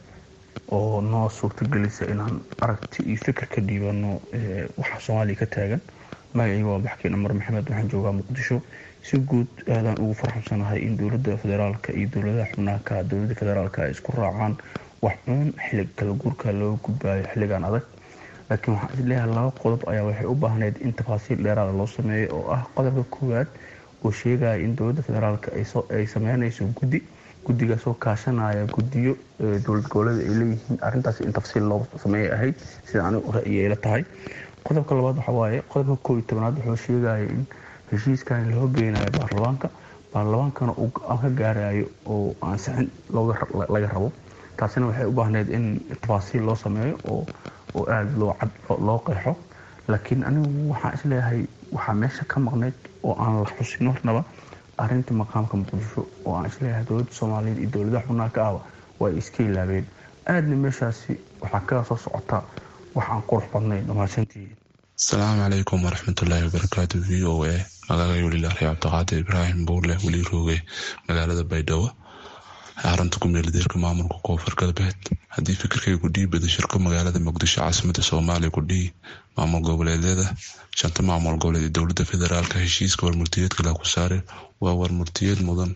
oo noo suurtagelisa inaan aragti iyo fikir ka dhiibano waxa soomaaliya ka taagan magacayga waa baxkeen amar maxamed waxaan joogaa muqdisho si guud aadaan ugu farxamsanahay in dowladda federaalka iyo dowladaha xubnaaka dowladda federaalka ay isku raacaan wax cuun xillig kala guurka looga gudbaayo xilligan adag laakiin waxaan isleeyahay laba qodob ayaa waxay u baahneyd in tafaasiil dheeraada loo sameeyo oo ah qodobka koowaad oo sheegaya in dowladda federaalka ay sameynayso guddi guddigaasoo kaashanaya guddiyo dowlad goboleeda ay leeyihiin arrintaas in tafsiil loo sameeyay ahayd sida anigu ra'yigeela tahay qodobka labaad waxa waaye qodobka koob iyo tobanaad wuxuu sheegaya in heshiiskan loo geynayo baarlamaanka baarlamaankana uu go-aan ka gaarayo oo ansixin laga rabo taasina waxay u baahneyd in tafaasiil loo sameeyo oo oo aada loo cad loo qeexo laakiin anigu waxaan isleeyahay waxaa meesha ka maqnayd oo aan la xusin marnaba arrinta maqaamka muqdisho oo aan isleeyahay dowladda soomaaliyeed iyo dowladaha xubnaha ka ahba waa ay iska ilaabeen aadna meeshaasi waxaa kaga soo socota wax aan qurux badnayn dhammaadsantihiin asalaamu calaykum waraxmatullaahi wabarakaatu v o a magacay welilaarey cabdiqaadir ibraahim buurle weli rooge magaalada baydhabo xarunta kumeeldeerka maamulka koonfur galbeed haddii fikirkaygu dhiibada shirka magaalada muqdisho caasimada soomaaliya kudhihi maamul goboleedyada shanta maamul goboleed ee dowlada federaalka heshiiska warmurtiyeedka laku saare waa warmurtiyeed mudan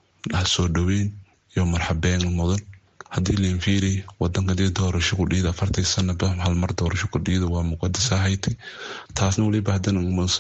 soo dhoweyn iyo marxabeen mudan haddii lainfiiri wadanka dee doorasho kudhiida afartii sanaba halmar doorasho kudhiida waa muqadas ahayd taasna weliba haddana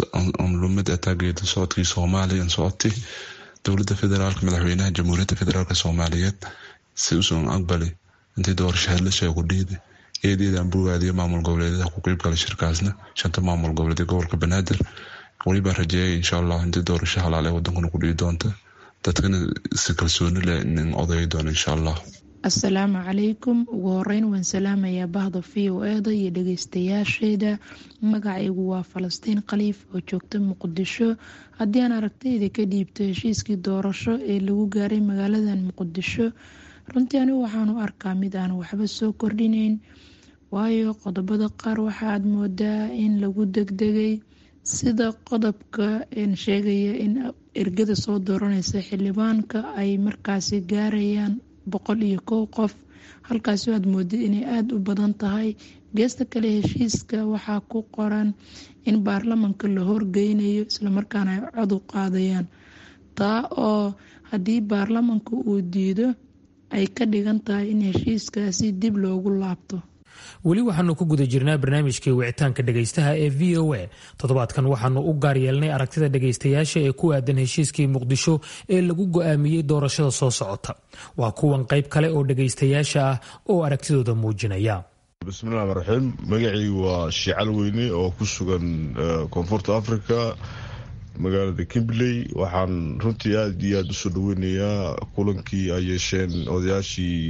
lumad ataageeda socodkii soomaaliya socotay dowlada federaalk madaxweynaha jamhuuriyadda federaalk soomaaliyeed si usan aqbali intii doorasho hadlasha kudhiida eedeedaan bogaadiyo maamul goboleedyada ku qeybgala shirkaasna shanta maamul goboleed gobolka banaadir welibaa rajeeyay insha allah intii doorasho halaal ee wadankuna kudhii doonta dadkana si kalsooni leh nin odayi doona insha allah assalaamu calaykum ugu horeyn waan salaamayaa bahda v o eda iyo dhageystayaasheeda magacaygu waa falastiin khaliif oo joogta muqdisho haddii aan aragtayda ka dhiibto heshiiskii doorasho ee lagu gaaray magaaladan muqdisho runtii anigu waxaanu arkaa mid aan waxba soo kordhineyn waayo qodobada qaar waxaaad moodaa in lagu degdegay sida qodobka sheegaya in ergada soo dooraneysa xildhibaanka ay markaasi gaarayaan boqol iyo kow qof halkaasoo aad moodid inay aada u badan tahay geesta kale heshiiska waxaa ku qoran in baarlamanka la horgeynayo islamarkaana ay cod u qaadayaan taa oo haddii baarlamanka uu diido ay ka dhigan tahay in heshiiskaasi dib loogu laabto weli waxaanu ku guda jirnaa barnaamijkii wicitaanka dhegaystaha ee v o a toddobaadkan waxaanu u gaar yeelnay aragtida dhegaystayaasha ee ku aadan heshiiskii muqdisho ee lagu go-aamiyey doorashada soo socota waa kuwan qayb kale oo dhegaystayaasha ah oo aragtidooda muujinaya bismillahi rmaan raxiim magacaygu waa shiical weyne oo ku sugan koonfurta africa magaalada kimberley waxaan runtii aada iyo aada usoo dhaweynayaa kulankii ay yeesheen odayaashii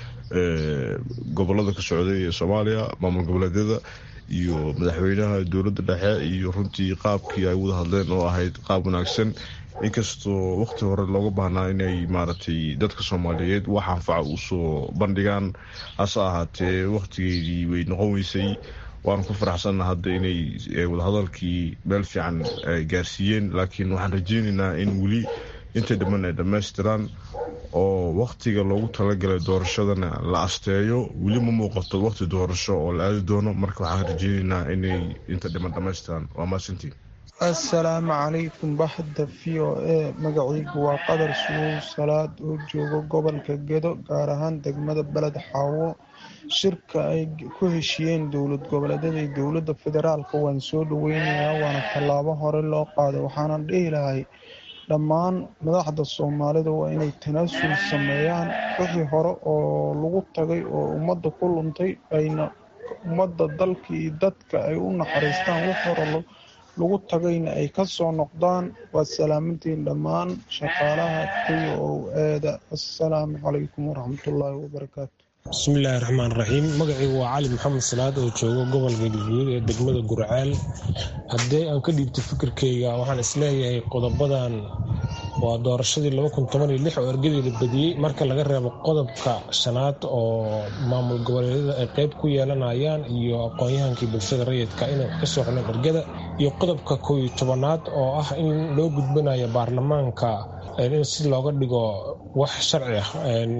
gobolada ka socday ee soomaaliya maamul goboleedyada iyo madaxweynaha dowladda dhexe iyo runtii qaabkii ay wada hadleen oo ahayd qaab wanaagsan inkastoo waqti hore looga baahnaa inay maaragtay dadka soomaaliyeed wax anfaca usoo bandhigaan hase ahaatee waqtigeedii way noqon weysay waanu ku faraxsanna hadda inay wadahadalkii meel fiican gaarsiiyeen laakiin waxaan rajeynaynaa in weli intay dhamman ay dhammaystiraan oo wakhtiga loogu talagalay doorashadana la asteeyo weli ma muuqato wakhti doorasho oo la aadi doono marka waxaan rajeynaynaa inay inta dhiman dhammaystiraan waa maasantiin assalaamu calaykum baxda v o a magacaygu waa qadar sugow salaad oo jooga gobolka gedo gaar ahaan degmada beled xaawo shirka ay ku heshiyeen dowlad goboleedyada iyo dowladda federaalka waan soo dhaweynayaa waana tallaabo hore loo qaaday waxaanan dhihi lahay dhammaan madaxda soomaalida waa inay tanaasul sameeyaan wixii hore oo lagu tagay oo ummadda ku luntay ayna ummadda dalka iyo dadka ay u naxariistaan wix hore lagu tagayna ay ka soo noqdaan waa salaamantiin dhammaan shaqaalaha kuya oo eeda assalaamu calaykum waraxmatullaahi wabarakaatu bismillaahi raxmaan raxiim magacaygu waa cali maxamed salaad oo jooga gobolka galguduud ee degmada gurceel haddii aan ka dhiibto fikirkayga waxaan isleeyahay qodobadan waa doorashadii oo ergadeeda badiyey marka laga reebo qodobka shanaad oo maamul goboleedyada ay qeyb ku yeelanayaan iyo aqoon-yahankii bulshada rayidka inay wax ka soo xuleen ergada iyo qodobka kow iyo tobanaad oo ah in loo gudbanayo baarlamaanka in si looga dhigo wax sharci ah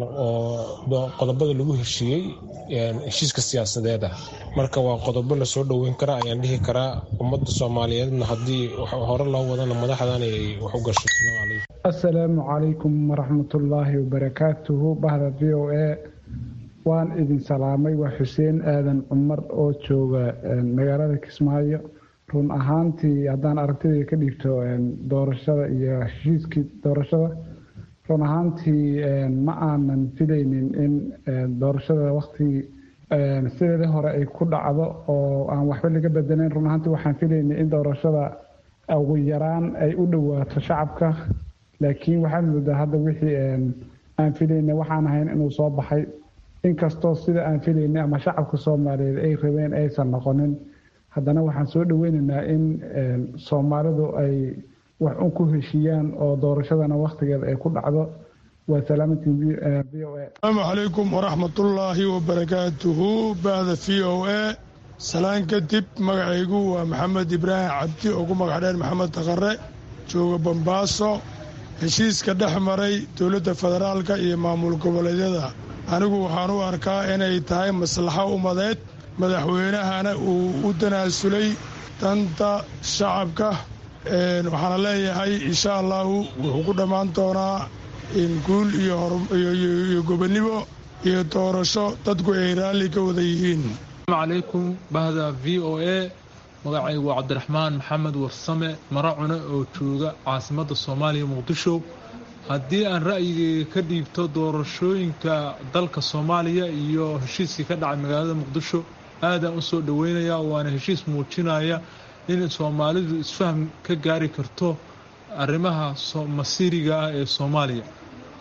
oo qodobada lagu heshiiyey heshiiska siyaasadeeda marka waa qodobo lasoo dhoweyn karaa ayaan dhihi karaa ummadda soomaaliyeedna haddii hore loo wadana madaxdan ay wax u gasho assalaamu calaykum waraxmatullaahi wabarakaatuhu bahda v o a waan idin salaamay waa xuseen aadan cumar oo jooga magaalada kismaayo run ahaantii haddaan aragtidayda ka dhiibto doorashada iyo heshiiskii doorashada run ahaantii ma aanan filaynin in doorashada waktigii sideedii hore ay ku dhacdo oo aan waxba laga bedelayn run ahaantii waxaan filaynay in doorashada ugu yaraan ay u dhowaato shacabka laakiin waxaad moodaa hadda wixii aan filaynay waxaan ahayn inuu soo baxay inkastoo sida aan filaynay ama shacabka soomaaliyeed ay rabeen aysan noqonin haddana waxaan soo dhaweynaynaa in soomaalidu ay wax un ku heshiiyaan oo doorashadana wakhtigeeda ay ku dhacdo waa salaamantiin v o a asalaamu calaykum waraxmatullaahi wabarakaatuhu bahda v o a salaan kadib magacaygu waa maxamed ibraahim cabdi oo ku magac dheer maxamed taqare jooga bambaaso heshiiska dhex maray dowladda federaalka iyo maamul goboleedyada anigu waxaan u arkaa inay tahay maslaxo umadeed madaxweynahana uu u tanaasulay danta shacabka waxaana leeyahay insha allahu wuxuu ku dhammaan doonaa guul iyo gobonnimo iyo doorasho dadku ay raalli ka wada yihiin asalaamu calaykum bahda v o a magacaygu waa cabdiraxmaan maxamed warsame maracune oo jooga caasimadda soomaaliya muqdisho haddii aan ra'yigeyga ka dhiibto doorashooyinka dalka soomaaliya iyo heshiiskii ka dhacay magaalada muqdisho aadaan u soo dhoweynayaa waana heshiis muujinaya in soomaalidu isfaham ka gaari karto arrimaha masiiriga ah ee soomaaliya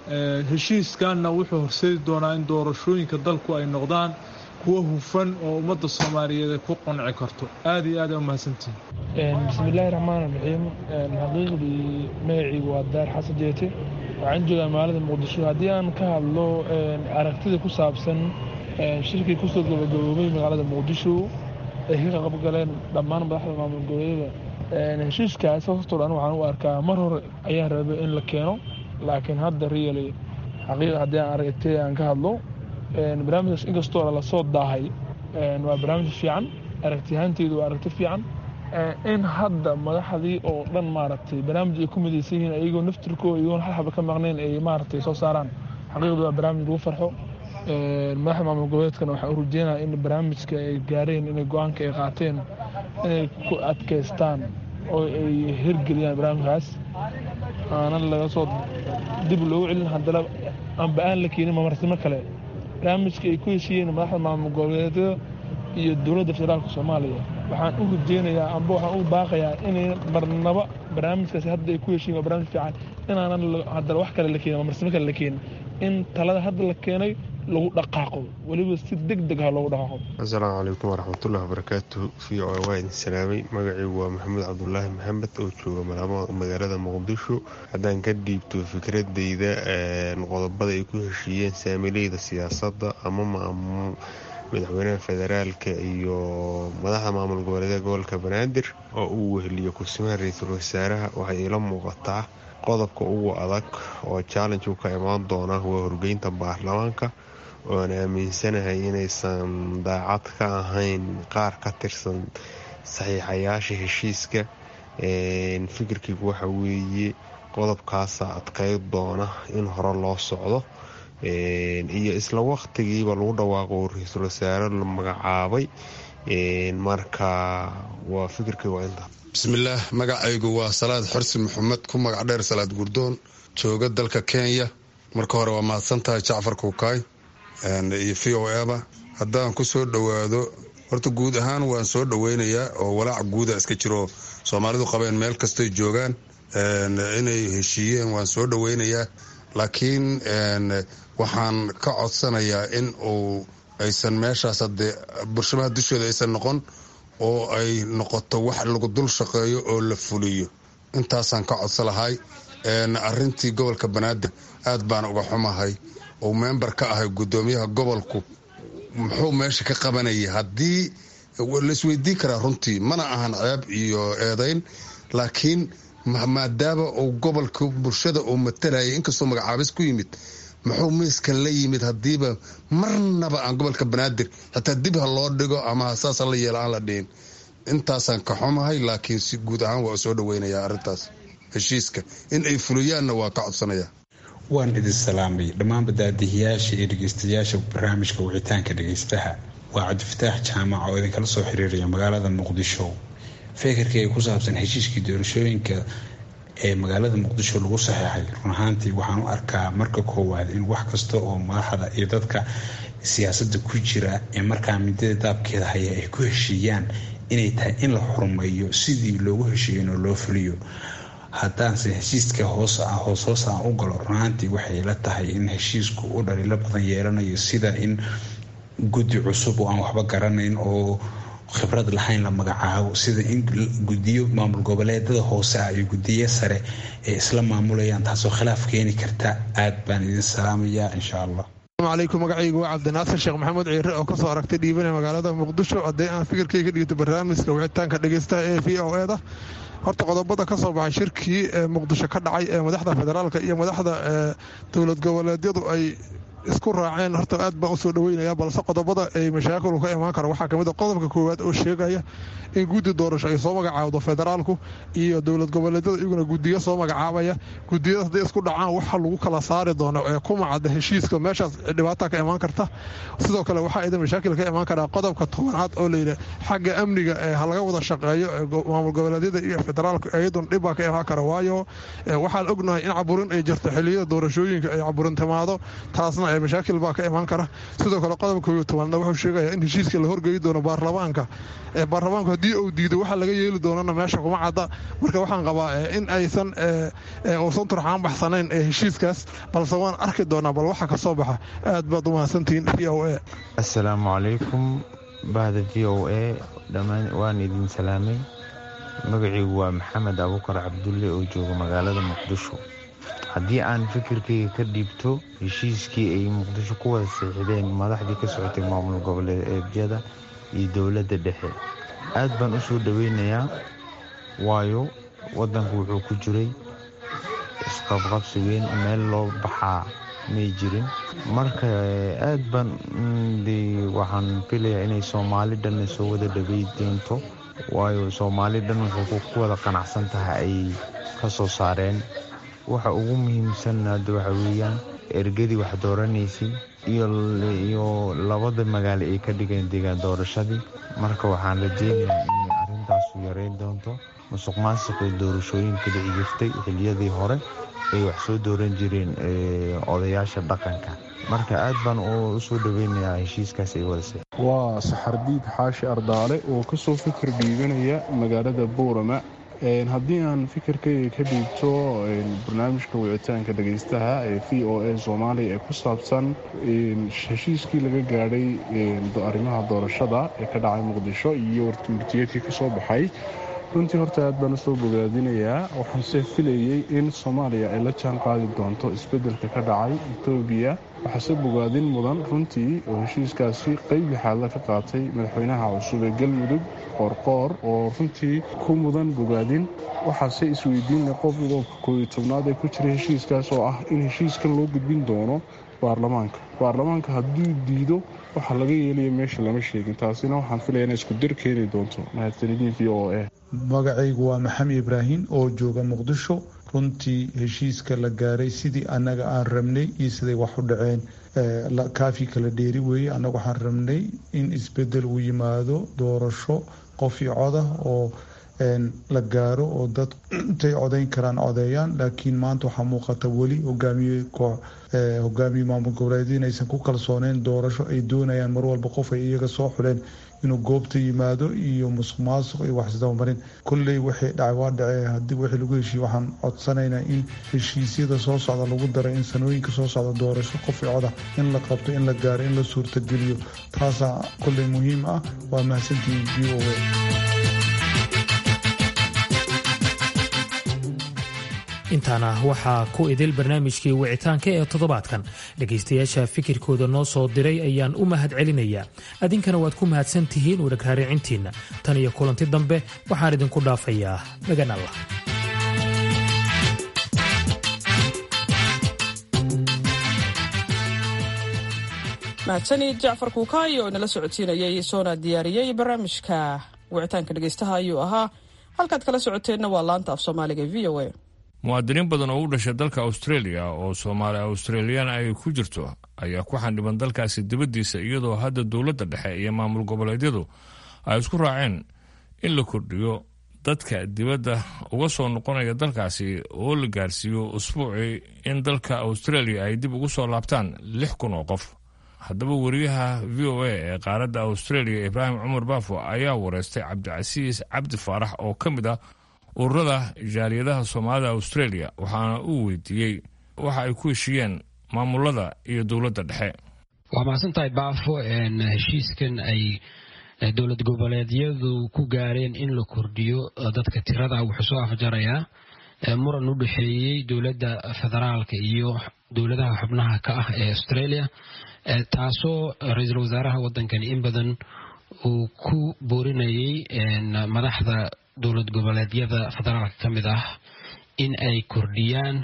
heshiiskanna wuxuu horseedi doonaa in doorashooyinka dalku ay noqdaan kuwo hufan oo ummadda soomaaliyeed ay ku qanci karto aad iyo aad aa umahadsantihin bismillaahi raxmaan raxiim xaqiiqdii magacaygu waa daar xasan jeete waxaan joogaa magaalada muqdisho haddii aan ka hadlo aragtida ku saabsan shirkii kusoo gabagaboobay magaalada muqdisho ay ka qabgaleen dhammaan madaxda maamul goboleedyada heshiiskaas hortoo dhan waxaan u arkaa mar hore ayaan rabay in la keeno laakiin hadda really xaqiiqa haddii aan aragtay aan ka hadlo barnaamijkaas inkastoo lasoo daahay waa barnaamij fiican aragtiyahaanteydu waa aragti fiican in hadda madaxdii oo dhan maaragtay barnaamij ay ku midaysan yihiin ayagoo naftirkooda iyagoon hal xaba ka maqnayn ay maaragtay soo saaraan xaqiiqdu waa barnaamij lagu farxo madaxda maamul goboleedkana waxaan u rajeynaya in barnaamijka ay gaareen inay go-aanka ay qaateen inay ku adkaystaan oo ay hirgeliyaan barnaamijkaas aanan laga soo dib loogu celin haddana amba aan la keenin mamarsimo kale barnaamijka ay ku heshiiyeen madaxda maamul goboleedyada iyo dowladda federaalka soomaaliya waxaan u rajeynayaa amba waxaan u baaqayaa inay marnaba barnaamijkaasi hadda ay ku heshiiyen waa barnaamij fiican inaanan haddana wax kale la keenin mamarsimo kale la keenin in talada hadda la keenay lagu dhaqaaqo weliba si deg deg ah loogu dhaqaaqo asalaamu calaykum waraxmatullahi wabarakaatuhu v o waa idin salaamay magacaygu waa maxamed cabdulaahi maxamed oo jooga magaalada muqdisho haddaan ka dhiibto fikradeyda qodobada ay ku heshiiyeen saamileyda siyaasadda ama madaxweynaha federaalka iyo madaxda maamul goboleedee gobolka banaadir oo uu weheliyo kursimaha ra-iisul wasaaraha waxay iila muuqataa qodobka ugu adag oo challenge u ka imaan doona waa horgeynta baarlamaanka ooan aaminsanahay inaysan daacad ka ahayn qaar ka tirsan saxiixayaasha heshiiska fikirkaygu waxa weeye qodobkaasa adkay doona in hore loo socdo iyo isla waqtigiiba lagu dhawaaqo ra-iisul wasaare la magacaabay marka waa fikirkay waa inta bismillaah magacaygu waa salaad xorsi maxamed ku magac dheer salaad gurdoon jooga dalka kenya marka hore waa mahadsantahay jacfar kuukaay iyo v o eba haddaan ku soo dhowaado horta guud ahaan waan soo dhoweynayaa oo walaac guuda iska jiro soomaalidu qabeen meel kastoy joogaan inay heshiiyeen waan soo dhoweynayaa laakiin waxaan ka codsanayaa in uu aysan meeshaas hadee bulshamaha dushooda aysan noqon oo ay noqoto wax lagu dul shaqeeyo oo la fuliyo intaasaan ka codsa lahay arintii gobolka banaadir aad baan uga xumahay oo member ka ahay gudoomiyaha gobolku muxuu meesha ka qabanayay haddii laisweydiin karaa runtii mana ahan ceeb iyo eedayn laakiin maadaama uu gobolka bulshada uu matalayay inkastoo magacaabis ku yimid muxuu miiskan la yimid hadiiba marnaba aan gobolka banaadir xitaa dib ha loo dhigo ama saasa la yeela aan la dhihin intaasaan ka xumahay laakiin si guud ahaan waa soo dhaweynaya arintaas heshiiska in ay fuliyaanna waa ka codsanaya waan idin salaamay dhammaan badaadihiyaasha iyo dhegeystayaasha barnaamijka wicitaanka dhegeystaha waa cabdifataax jaamac oo idinkala soo xiriiraya magaalada muqdisho fekerkii ku saabsan heshiiskii doorashooyinka ee magaalada muqdisho lagu saxeexay run ahaantii waxaan u arkaa marka koowaad in wax kasta oo madaxda iyo dadka siyaasada ku jira ee markaa midada daabkeeda haya ay ku heshiiyaan inay tahay in la xurmeeyo sidii loogu heshiiyen oo loo fuliyo haddaanse heshiiska hoos hoos hoos aan u galo runaantii waxay la tahay in heshiisku u dhaliilo badan yeelanayo sida in guddi cusub oo aan waxba garanayn oo khibrad lahayn la magacaabo sida in gudiyo maamul goboleedada hoose ah iyo gudiyo sare ay isla maamulayaan taasoo khilaaf keeni karta aad baan idin salaamayaa insha allah alaykum magacaygu waa cabdinaasir sheekh maxamuud ciire oo kasoo aragtay dhiibana magaalada muqdisho haddii aan fikirkayga dhiibto barnaamijka wicitaanka dhegeystaha ee v o eda horta qodobada ka soo baxay shirkii ee muqdisho ka dhacay ee madaxda federaalka iyo madaxda dowlad goboleedyadu ay isku raaceen horta aad baan usoo dhaweynaya balse qodobada ay mashaakilu ka imaan kara waxaa kamid a qodobka koowaad oo sheegaya in guddi doorasho ay soo magacaabdo federaalku iyo dowlad goboleedyada iyaguna gudiyo soo magacaabaya gudiyada hadday isku dhacaan waxa lagu kala saari doono ee ku macada heshiiska meeshaas dhibaata ka imaan karta sidoo kale waxaa idan mashaakil ka imaan karaa qodobka tobanaad oo layidhi xagga amniga ee halaga wada shaqeeyo maamul goboleedyada iyo federaalku iyaduna dhibbaa ka imaan kara waayo waxaan ognahay in caburin ay jirto xiliyada doorashooyinka ay caburin timaado taasna mashaakil baa ka imaan kara sidoo kale qodobka koobiyo tobanaadna wuxuu sheegaya in heshiiska la horgeyi doono baarlamaanka baarlamaanku haddii uu diido waxa laga yeeli doonana meesha kuma cadda marka waxaan qabaa in aysan uusan turxaan baxsanayn ee heshiiskaas balse waan arki doonaa bal waxa ka soo baxa aad baad u mahadsantihiin v o a assalaamu calaykum bahda v o a dhammaan waan idin salaamay magaciigu waa maxamed abuukar cabdulle oo jooga magaalada muqdisho haddii aan fikirkayga ka dhiibto heshiiskii ay muqdisho ku wada siixdeen madaxdii ka socotay maamul goboleedyada iyo dowladda dhexe aad baan u soo dhoweynayaa waayo waddanku wuxuu ku jiray isqabqabsi weyn meel loo baxaa may jirin marka aad baan waxaan filayaa inay soomaali dhanna soo wada dhawey doonto waayo soomaali dhan wuxuu ku wada qanacsan tahay ay ka soo saareen waxa ugu muhiimsan hadda waxa weeyaan ergadii wax dooranaysay iyo labada magaalo ay ka dhigeen deegaan doorashadii marka waxaan rajeynayaa inay arrintaasu yareyn doonto musuq maasuqa doorashooyinka dhici jirtay xiliyadii hore ay wax soo dooran jireen odayaasha dhaqanka marka aad baan u soo dhoweynayaa heshiiskaas ay wadase waa saxardiid xaashi ardaale oo kasoo fikir dhiibanaya magaalada buurama haddii aan fikirkayga ka dhiibto barnaamijka wicitaanka dhegaystaha ee v o a soomaaliya ee ku saabsan heshiiskii laga gaadhay arrimaha doorashada ee ka dhacay muqdisho iyo warmurtiyeedkii ka soo baxay runtii horta aad baan usoo bogaadinayaa waxaanse filayey in soomaaliya ay la jaan qaadi doonto isbeddelka ka dhacay etoobiya waxaase bogaadin mudan runtii oo heshiiskaasi qeyb lixaadla ka qaatay madaxweynaha cusub ee galmudug qoorqoor oo runtii ku mudan bogaadin waxaase isweydiinla qodobka kooiyo tobnaad ee ku jira heshiiskaas oo ah in heshiiskan loo gudbin doono baarlamaanka baarlamaanka hadduu diido waxaa laga yeelaya meesha lama sheegin taasina waxaan filaya ina isku dir keeni doonto mahadsanidin v o a magacaygu waa maxamed ibraahim oo jooga muqdisho runtii heshiiska la gaaray sidii annaga aan rabnay iyo siday wax u dhaceen kaafi kala dheeri weeye annaga waxaan rabnay in isbedel uu yimaado doorasho qof iyo codah oo la gaaro oo dad intay codayn karaan codeeyaan laakiin maanta waxaa muuqata weli hogaamiye hogaamiye maamul goboleedyo inaysan ku kalsooneyn doorasho ay doonayaan mar walba qof ay iyaga soo xuleen inuu goobta yimaado iyo musuq maasuq iyo waxisdabamarin kolley waxay dhacay waa dhacee haddii wixii lagu heshiiye waxaan codsanaynaa in heshiisyada soo socda lagu daray in sanooyinka soo socda doorasho qof i coda in la qabto in la gaaro in la suurtageliyo taasaa kolley muhiim ah waa mahadsantihiin v o a intaana waxaa ku idil barnaamijkii wicitaanka ee toddobaadkan dhegaystayaasha fikirkooda noo soo diray ayaan u mahad celinayaa adinkana waad ku mahadsan tihiin wadhagraaricintiinna tan iyo kulanti dambe waxaan idinku dhaafayaa magan allah mahadsanid jacfar kuukaayo oo inala socodsiinayay soona diyaariyey barnaamijka wicitaanka dhegaystaha ayuu ahaa halkaad kala socoteenna waa laanta af soomaaliga v o a muwaadiniin badan oo u dhashay dalka australia oo soomaali australiyaan ay ku jirto ayaa ku xandhiban dalkaasi dibaddiisa iyadoo hadda dowladda dhexe iyo maamul goboleedyadu ay isku raaceen in la kordhiyo dadka dibadda uga soo noqonaya dalkaasi oo la gaarsiiyo usbuucii in dalka australia ay dib ugu soo laabtaan lix kun oo qof haddaba wariyaha v o a ee qaaradda australia ibraahim cumar baafo ayaa wareystay cabdicasiis cabdi faarax oo ka mid ah ururada jaaliyadaha soomaalida australia waxaana uu weydiiyey waxa ay ku heshiiyeen maamulada iyo dowladda dhexe waa mahadsantahay baafo heshiiskan ay dowlad goboleedyadu ku gaareen in la kordhiyo dadka tirada wuxuu soo afjarayaa muran u dhexeeyey dowladda federaalka iyo dowladaha xubnaha ka ah ee australia taasoo ra-iisul wasaaraha wadankani in badan uu ku boorinayay madaxda dowlad goboleedyada federaalka ka mid ah in ay kordhiyaan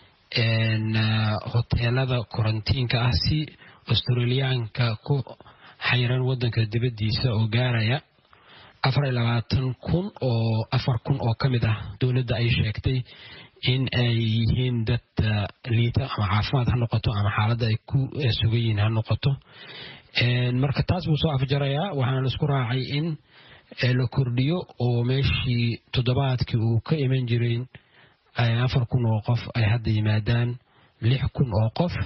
hoteelada korantiinka ah si australiyaanka ku xayiran wadanka dibadiisa oo gaaraya afar iyo labaatan kun oo afar kun oo ka mid ah dowladda ay sheegtay in ay yihiin dad liita ama caafimaad ha noqoto ama xaaladda ay ku sugan yihiin ha noqoto marka taas buu soo afjarayaa waxaana la isku raacay in la kordhiyo oo meeshii toddobaadkii uu ka iman jiray afar kun oo qof ay hadda yimaadaan lix kun oo qof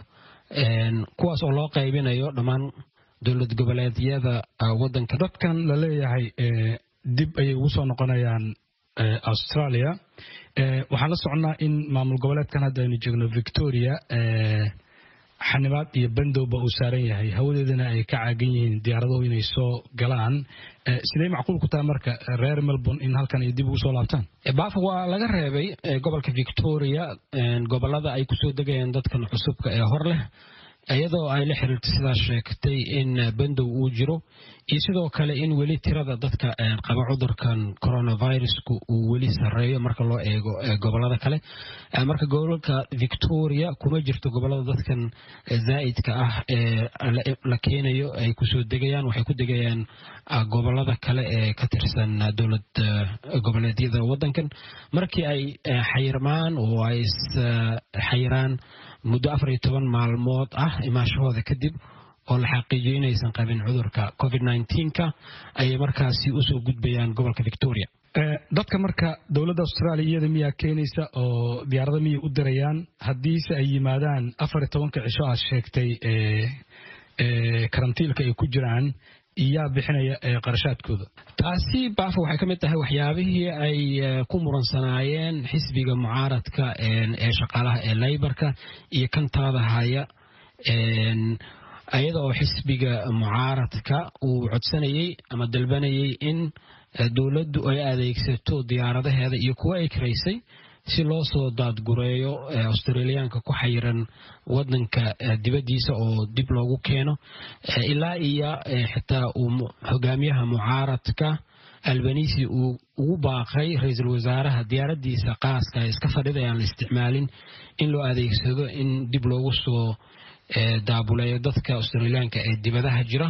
kuwaas oo loo qaybinayo dhammaan dowlad goboleedyada wadanka dadkan la leeyahay dib ayay ugu soo noqonayaan australia waxaan la soconnaa in maamul goboleedkan hadda aynu joogno victoria xanibaad iyo bandowba uu saaran yahay hawadeedana ay ka caagan yihiin diyaaraduhu inay soo galaan sidee macquul ku tahay marka reer melbourne in halkan ay dib ugu soo laabtaan baafo waa laga reebay gobolka victoria gobolada ay kusoo degayaan dadkan cusubka ee hor leh iyadoo ay la xiriirtay sidaa sheegtay in bandow uu jiro iyo sidoo kale in weli tirada dadka qaba cudurkan coronavirusku uu weli sareeyo marka loo eego gobolada kale marka gobolka victoria kuma jirto gobolada dadkan zaa'idka ah ee la keenayo ay kusoo degayaan waxay ku degayaan gobolada kale ee ka tirsan dowlad goboleedyada wadankan markii ay xayirmaan oo ay xayiraan muddo afar iyo toban maalmood ah imaashahooda kadib oo la xaqiijiyo inaysan qabin cudurka covid nka ayay markaasi usoo gudbayaan gobolka victoria dadka marka dowladda australia iyada miyaa keenaysa oo diyaarada miyay u dirayaan haddiise ay yimaadaan afar iyo tobanka cisho aad sheegtay karantiilka ay ku jiraan iyaa bixinaya qarashaadkooda taasi baafo waxay ka mid tahay waxyaabihii ay ku muransanaayeen xisbiga mucaaradka ee shaqaalaha ee laybarka iyo kan talada haya iyada oo xisbiga mucaaradka uu codsanayey ama dalbanayay in dowladdu ay adeegsato diyaaradaheeda iyo kuwo ay karaysay si loo soo daadgureeyo australiyaanka ku xayiran wadanka dibaddiisa oo dib loogu keeno ilaa iyo xitaa uu hogaamiyaha mucaaradka albanisi uu ugu baaqay ra-iisul wasaaraha diyaaradiisa qaaska iska fadhida aan la isticmaalin in loo adeegsado in dib loogu soo daabuleeyo dadka australiyaanka ee dibadaha jira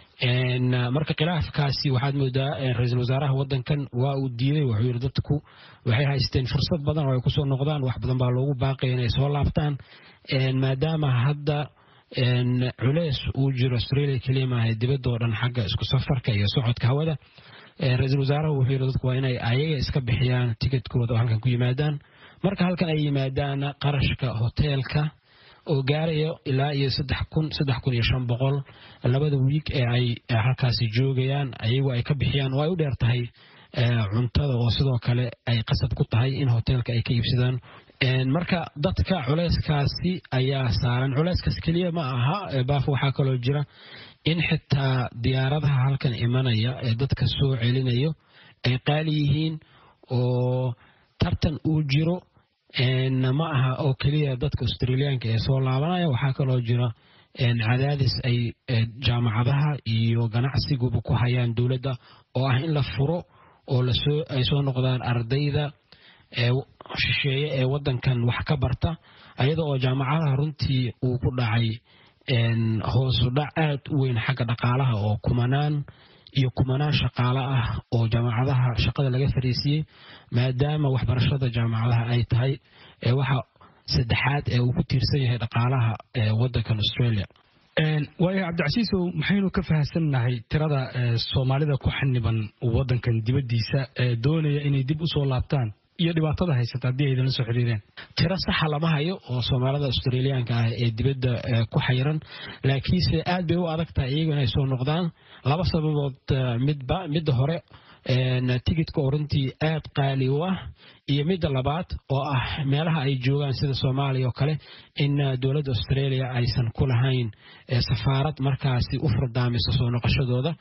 marka khilaafkaasi waxaad moodaa ra-iisul wasaaraha wadankan waa uu diiday wuxuu yidhi dadku waxay haysteen fursad badan oo ay kusoo noqdaan wax badan baa loogu baaqaya inay soo laabtaan maadaama hadda culeys uu jiro australia keliya maaha dibadda oo dhan xagga isku safarka iyo socodka hawada ra-iisul wasaaraha wuxuu yidhi dadku waa inay ayaga iska bixiyaan tikidkooda oo halkan ku yimaadaan marka halkan ay yimaadaan qarashka hoteelka oo gaarayo ilaa iyo saddex kun saddex kun iyo shan boqol labada wiig ee ay halkaasi joogayaan ayagu ay ka bixiyaan oo ay u dheer tahay cuntada oo sidoo kale ay qasab ku tahay in hoteelka ay ka iibsadaan marka dadka culeyskaasi ayaa saaran culeyskaas keliya ma aha baaf waxaa kaloo jira in xitaa diyaaradaha halkan imanaya ee dadka soo celinayo ay qaali yihiin oo tartan uu jiro ma aha oo keliya dadka australiyaanka ee soo laabanaya waxaa kaloo jira cadaadis ay jaamacadaha iyo ganacsiguba ku hayaan dowladda oo ah in la furo oo ay soo noqdaan ardayda shisheeye ee wadankan wax ka barta ayada oo jaamacadaha runtii uu ku dhacay hoosu dhac aad u weyn xagga dhaqaalaha oo kumanaan iyo kumanaan shaqaale ah oo jaamacadaha shaqada laga fariisiyey maadaama waxbarashada jaamacadaha ay tahay waxa saddexaad ee uu ku tiirsan yahay dhaqaalaha wadankan australia waayo cabdicasiisow maxaynu ka fahamsannahay tirada soomaalida ku xaniban wadankan dibaddiisa ee doonaya inay dib usoo laabtaan iyo dhibaatada haysata haddii ay idinla soo xiriireen tiro saxa lama hayo oo soomaalida australiyaanka ah ee dibadda ku xayiran laakiinse aad bay u adag tahay iyagu inay soo noqdaan laba sababood midba midda hore tigidka oo runtii aad qaali u ah iyo midda labaad oo ah meelaha ay joogaan sida soomaaliya oo kale in dowladda australia aysan ku lahayn safaarad markaasi u furdaamisa soo noqoshadooda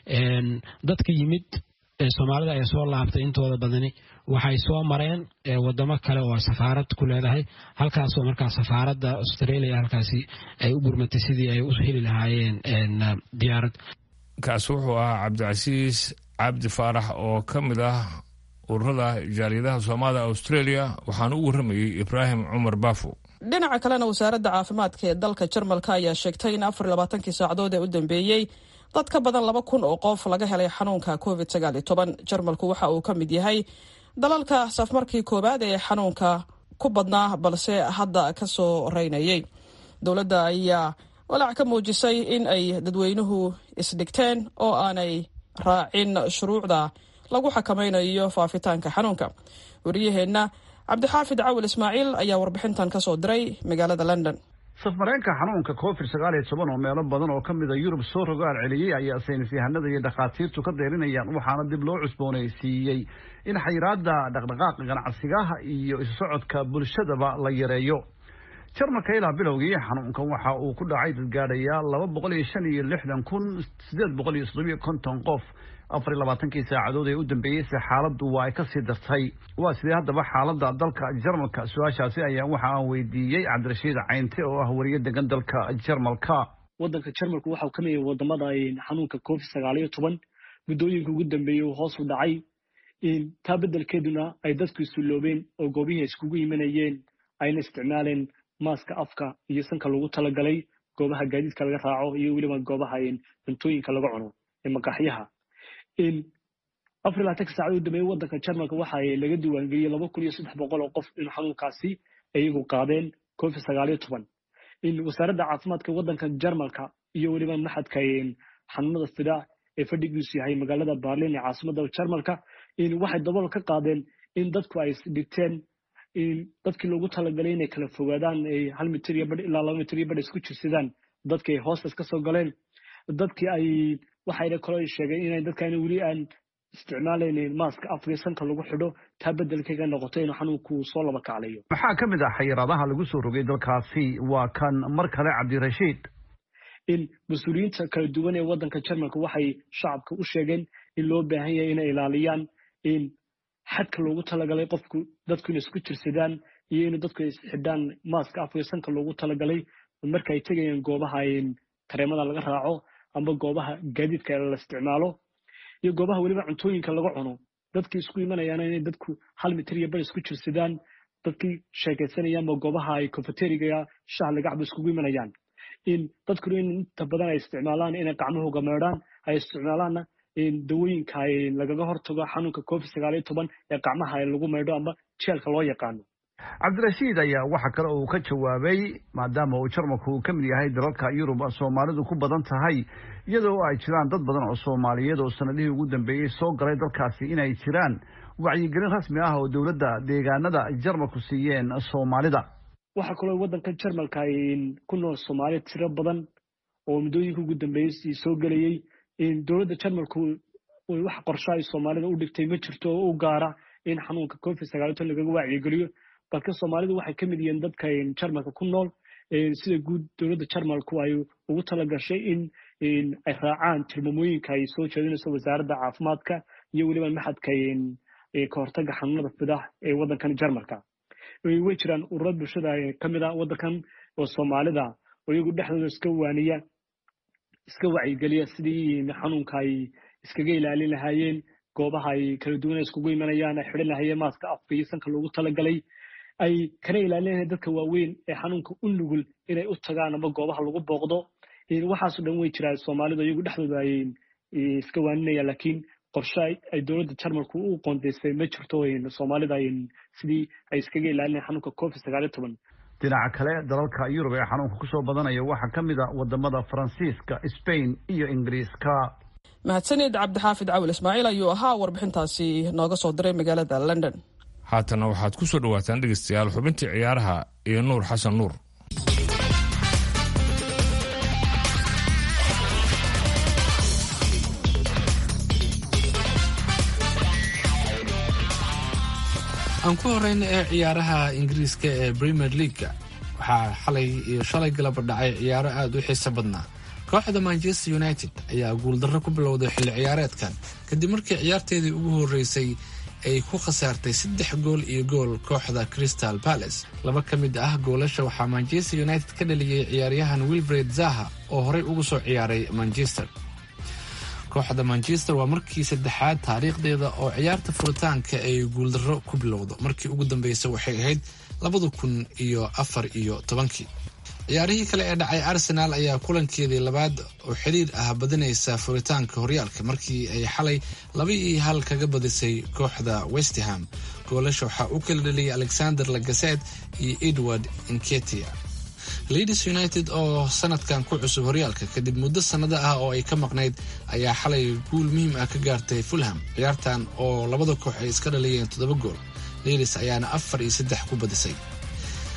dadka yimid soomaalida ay soo laabtay intooda badani waxay soo mareen wadamo kale oo safaarad ku leedahay halkaasoo markaa safaaradda australia halkaasi ay u gurmatay sidii ay u heli lahaayeen diyaarad kaasi wuxuu ahaa cabdicasiis cabdi faarax oo ka mid ah ururada jaaliyadaha soomaalida australia waxaana u warramayey ibraahim cumar baafo dhinaca kalena wasaaradda caafimaadka ee dalka jarmalka ayaa sheegtay in afar labaatankii saacadood ee u dambeeyey dad ka badan laba kun oo qof laga helay xanuunka covid sagaal iyo toban jarmalku waxa uu ka mid yahay dalalka safmarkii koowaad ee xanuunka ku badnaa balse hadda ka soo reynayay dowladda ayaa walaac ka muujisay in ay dadweynuhu isdhigteen oo aanay raacin shuruucda lagu xakamaynayo faafitaanka xanuunka wariyaheenna cabdixaafid cawil ismaaciil ayaa warbixintan ka soo diray magaalada london safmareenka xanuunka covid sagaal iyo toban oo meelo badan oo ka mida yurub soo rogaal celiyey ayaa saynis yahanada iyo dhakhaatiirtu ka dayrinayaan waxaana dib loo cusboonaysiiyey in xayiraada dhaqdhaqaaqa ganacsigaha iyo isu socodka bulshadaba la yareeyo jarmalka ilaa bilowgii xanuunkan waxa uu ku dhacay dadgaadhaya laba boqol iyo shan iyo lixdan kun sideed boqol iyo soddobiyo konton qof afar iyo labaatankii saacadood ee u dambeeyeyse xaaladdu waa ay kasii dartay waa sidee haddaba xaaladda dalka jarmalka su-aashaasi ayaa waxa aan weydiiyey cabdirashiid caynte oo ah wariye degan dalka jarmalka waddanka jarmalku waxau ka mid yahay wadamada xanuunka covid sagaal iyo toban muddooyinka ugu dambeeyey uu hoos u dhacay taa beddelkeeduna ay dadku isuloobeen oo goobihii iskugu imanayeen ayna isticmaaleen maaska afka iyo sanka lagu talagalay goobaha gaadiidka laga raaco iyo weliba goobaha cuntooyinka laga cuno ee maqaaxyaha afar iyo labaatanka saacad u dambeeyey waddanka jarmalka waxa laga diiwaangeliyey laba kun iyo saddex boqol oo qof in xanuunkaasi iyagu qaadeen covid sagaal iyo toban wasaaradda caafimaadka waddanka jarmalka iyo weliba maxadka xanuunada fida ee fadhigiisu yahay magaalada berlin ee caasimada jarmalka waxay dabool ka qaadeen in dadku ay dhigteen dadkii loogu talagalay inay kala fogaadaan hal mitir iyo badh ilaa laba mitir iyo badh isku jirsadaan dadkii ay hoostas ka soo galeen dadkii ay waxayna kaloo sheegeen inay dadkaani weli aan isticmaalayn maaska afka sanka lagu xidho taa beddelkayga noqoto inuu xanuunku soo laba kaclayo maxaa ka mid ah xayiraadaha lagu soo rogay dalkaasi waa kan mar kale cabdirashiid in mas-uuliyiinta kala duwan ee waddanka jarmalka waxay shacabka u sheegeen in loo baahan yahay inay ilaaliyaan in xadka loogu talagalay qofku dadku inay isku jirsadaan iyo in dadku ay xidhaan maaska afka sanka loogu talagalay marka ay tegayaan goobaha tareemada laga raaco amba goobaha gaadiidka la isticmaalo iyo goobaha weliba cuntooyinka laga cuno dadkii isku imanayaana inay dadku hal mitir iyo bar isku jirsadaan dadkii sheekaysanayaanba goobaha ay cofeteriga shaha lagacba iskugu imanayaan in dadkuna in inta badan ay isticmaalaan inay gacmahooga meedhaan ay isticmaalaanna dawooyinka lagaga hortago xanuunka covid sagaal iyo toban ee gacmaha lagu meydho amba jeelka loo yaqaano cabdirashiid ayaa waxa kale uu ka jawaabay maadaama uu jarmalku uu ka mid yahay dalalka yurub soomaalidu ku badan tahay iyadoo ay jiraan dad badan oo soomaaliyeed oo sanadihii ugu dambeeyey soo galay dalkaasi inay jiraan wacyigelin rasmi ah oo dowladda deegaanada jarmalku siiyeen soomaalida waxaa kaloo waddanka jarmalka ku nool soomaali tiro badan oo muddooyinka ugu dambeeyey soo gelayey dowladda jarmalku wax qorsho ay soomaalida u dhigtay ma jirto oo u gaara in xanuunka covid sagaal ton lagaga wacyigeliyo balka soomaalidu waxay ka mid yihiin dadka jarmalka ku nool sida guud dowladda jarmalku ay ugu talagashay in ay raacaan tilmaamooyinka ay soo jeedinayso wasaaradda caafimaadka iyo weliba maxadka ka hortaga xanuunada fidah ee waddankan jarmalka way jiraan ururo bulshada ka mid a waddankan oo soomaalida oo iyagu dhexdooda iska waaniya iska wacyigeliya sidii xanuunka ay iskaga ilaalin lahaayeen goobaha ay kala duwan iskugu imanayaan ay xidhan lahaayeen maaska afka iyo sanka loogu talagalay ay kana ilaalinayan dadka waaweyn ee xanuunka u nugul inay u tagaan ama goobaha lagu booqdo waxaaso dhan way jiraan soomaalidu iyagu dhexdooda ay iska waaninayaan laakiin qorshe ay dowladda jarmalku u qoondeysay ma jirto soomaalida sidii ay iskaga ilaalinayan xanuunka covid sagaal iyo toban dhinaca kale dalalka yurub ee xanuunka kusoo badanaya waxaa ka mid a wadamada faransiiska sbain iyo ingiriiska mahadsanid cabdixaafid cawil ismaaciil ayuu ahaa warbixintaasi nooga soo diray magaalada london haatana waxaad ku soo dhawaataan dhegeystayaal xubintii ciyaaraha iyo nuur xasan nuur aan ku horeyna ee ciyaaraha ingiriiska ee premier leaguega waxaa xalay iyo shalay galaba dhacay ciyaaro aada u xiiso badnaa kooxda manchester united ayaa guuldarro ku bilowday xilli ciyaareedkan kadib markii ciyaarteedii ugu horeysay ay ku khasaartay saddex gool iyo gool kooxda crystal palace laba ka mid ah goolasha waxaa manchester united ka dhaliyey ciyaaryahan wilfred zaha oo horey ugu soo ciyaaray manchester kooxda manchester waa markii saddexaad taariikhdeeda oo ciyaarta furitaanka ay guuldarro ku bilowdo markii ugu dambeysay waxay ahayd labada kun iyo afar iyo tobankii ciyaarihii kale ee dhacay arsenaal ayaa kulankeedii labaad oo xiriir ah badinaysa furitaanka horyaalka markii ay xalay laba iyo hal kaga badisay kooxda westham goolasha waxaa u kala dhaliyay alexander lagaset iyo edward inketia leeds united oo sanadkan ku cusub horyaalka kadib muddo sannado ah oo ay ka maqnayd ayaa xalay guul muhiim ah ka gaartay fulham ciyaartan oo labada koox ay iska dhaliyeen toddoba gool leeds ayaana afar iyo saddex ku badisay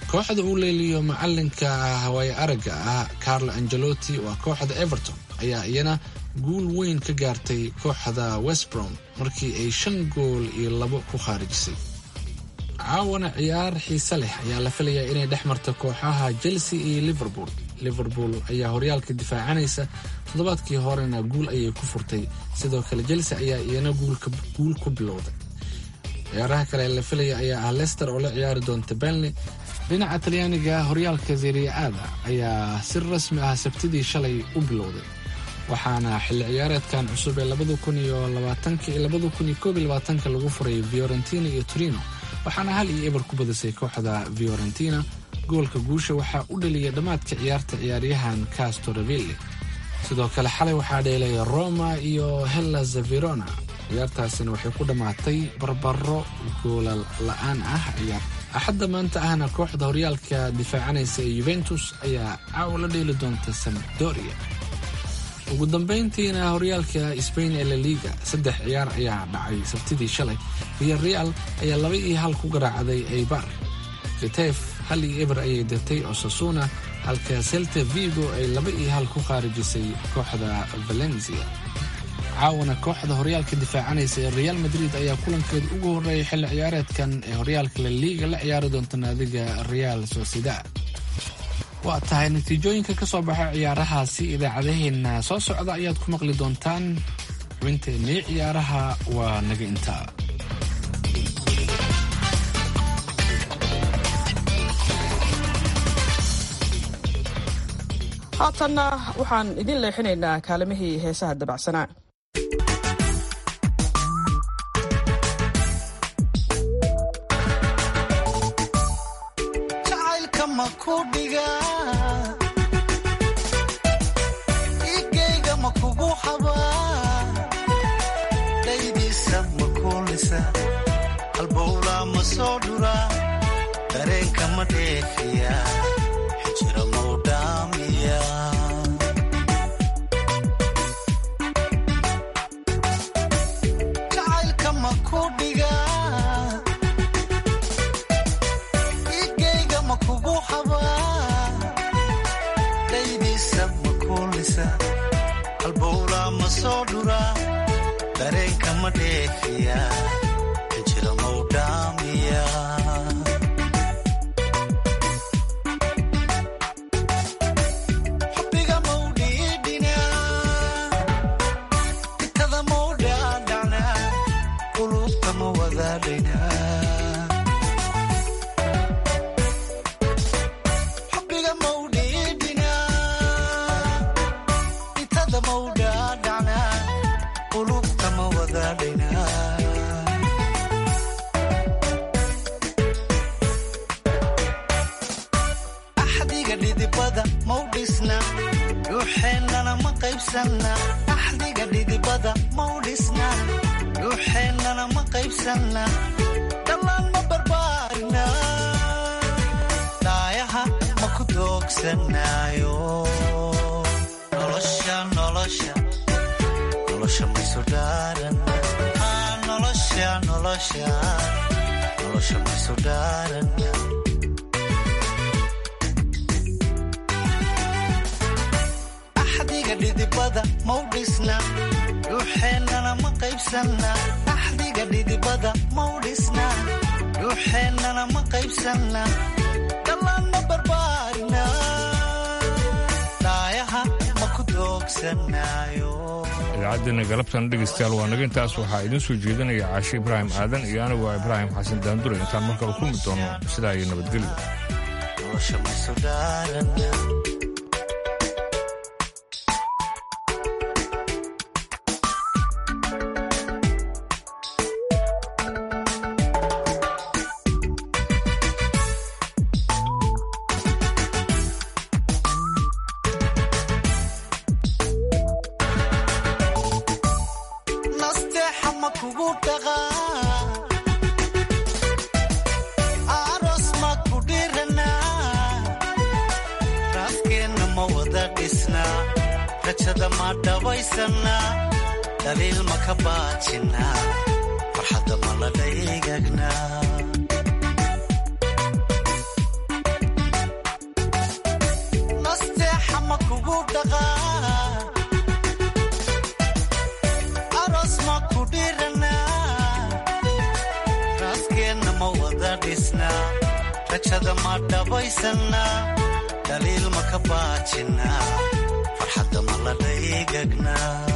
kooxda uu leeliyo macalinka hawaaye aragga ah carlo angelotti waa kooxda everton ayaa iyana guul weyn ka gaartay kooxda westbrom markii ay shan gool iyo labo ku khaarijisay caawana ciyaar xiise leh ayaa la filayaa inay dhex marto kooxaha chelsea iyo liverpool liverpool ayaa horyaalka difaacanaysa toddobaadkii horena guul ayay ku furtay sidoo kale chelsea ayaa iyana guul ku bilowday ciyaaraha kale la filaya ayaa ah lester oo la ciyaari doonta benley dhinaca talyaaniga horyaalka seriya-aada ayaa si rasmi ah sabtidii shalay u bilowday waxaana xilli ciyaareedkan cusub ee labada kun iyo labaatanka iyo labada kun iyo koob iyo labaatanka lagu furay fiorentina iyo torino waxaana hal iyo eber ku badisay kooxda fiorentina goolka guusha waxaa u dhaliyay dhammaadka ciyaarta ciyaaryahan castoraville sidoo kale xalay waxaa dheelay roma iyo hellas verona ciyaartaasina waxay ku dhammaatay barbaro goolal la-aan ah ciyaar axadda maanta ahna kooxda horyaalka difaacanaysa ee yuventus ayaa caawa la dheeli doonta sampdoria ugu dambayntiina horyaalka sbain ee la liga saddex ciyaar ayaa dhacay sabtidii shalay real real ayaa laba iyo hal ku garaacday eibar kitef hal iyo eber ayay dirtay osasuna halka selta vigo ay laba iyo hal ku khaarijisay kooxda valencia caawana kooxda horyaalka difaacanaysa ee real madrid ayaa kulankeeda ugu horreeyay xilli ciyaareedkan ee horyaalka la liiga la ciyaari doonta naadiga real sociedad waa tahay natiijooyinka ka soo baxa ciyaarahaasi idaacadaheenna soo socda ayaad ku maqli doontaan xubinteennii ciyaaraha waa naga intaa haatanna waxaan idin leexinaynaa kaalimihii heesaha dabacsanaa igayga ma kugu xabaa dhaydiisa ma kuulisa halbowlaa ma soo dhuraa dareenka ma dheefiya xijira mau dhaamiya jacaylka ma ku dhigaa igayga ma kugu xabaa dhaydiisa ma kuulisa halbowlaa ma soo dhuraa dareenka ma dheefiya xijira mau dhaamiya xubbiga mau dhiidhinaa itada mau dhaadhacnaa qulubta ma wadaadhaynaa xubbiga mau dhiidhinaa itada mau dhaadhacnaa qulubta ma wadaadhaynaa axdiga dhidibada mau dhisna dhuuxeennana ma qaybsanna axdiga dhidibada mau dhisna dhuuxeennana ma qaybsanna dhammaan ma barbaarina daayaha ma ku doogsanaayo nolosha nolosha nolosha maysu dhaaran Ah, nolosha nolosha nolosha maysu dhaaran axdiga dhidibada mau dhisna dhuuxeennana ma qaybsanna axdiga dhidibada mau dhisna dhuuxeennana ma qaybsanna dhammaan ma barbaarina daayaha ma ku doogsanaayo idaacaddeena galabtan dhegaystayaal waa naga intaas waxaa idiin soo jeedinaya caashe ibraahim aadan iyo anigu waa ibraahim xasan daandure intaan markale kulmi doono sidaa iyo nabadgelyo nolosha maysu dhaaran nasteexa ma kugu dhaqaa aroos ma ku dhiranaa raaskeenna ma wada dhisnaa rajada ma dhabaysanaa dhaliil ma ka baajinaa farxadda ma la dhaygagnaa dhisnaa rajada ma dhabaysannaa dhaliil ma ka baajinaa farxadda ma la dhaygagnaa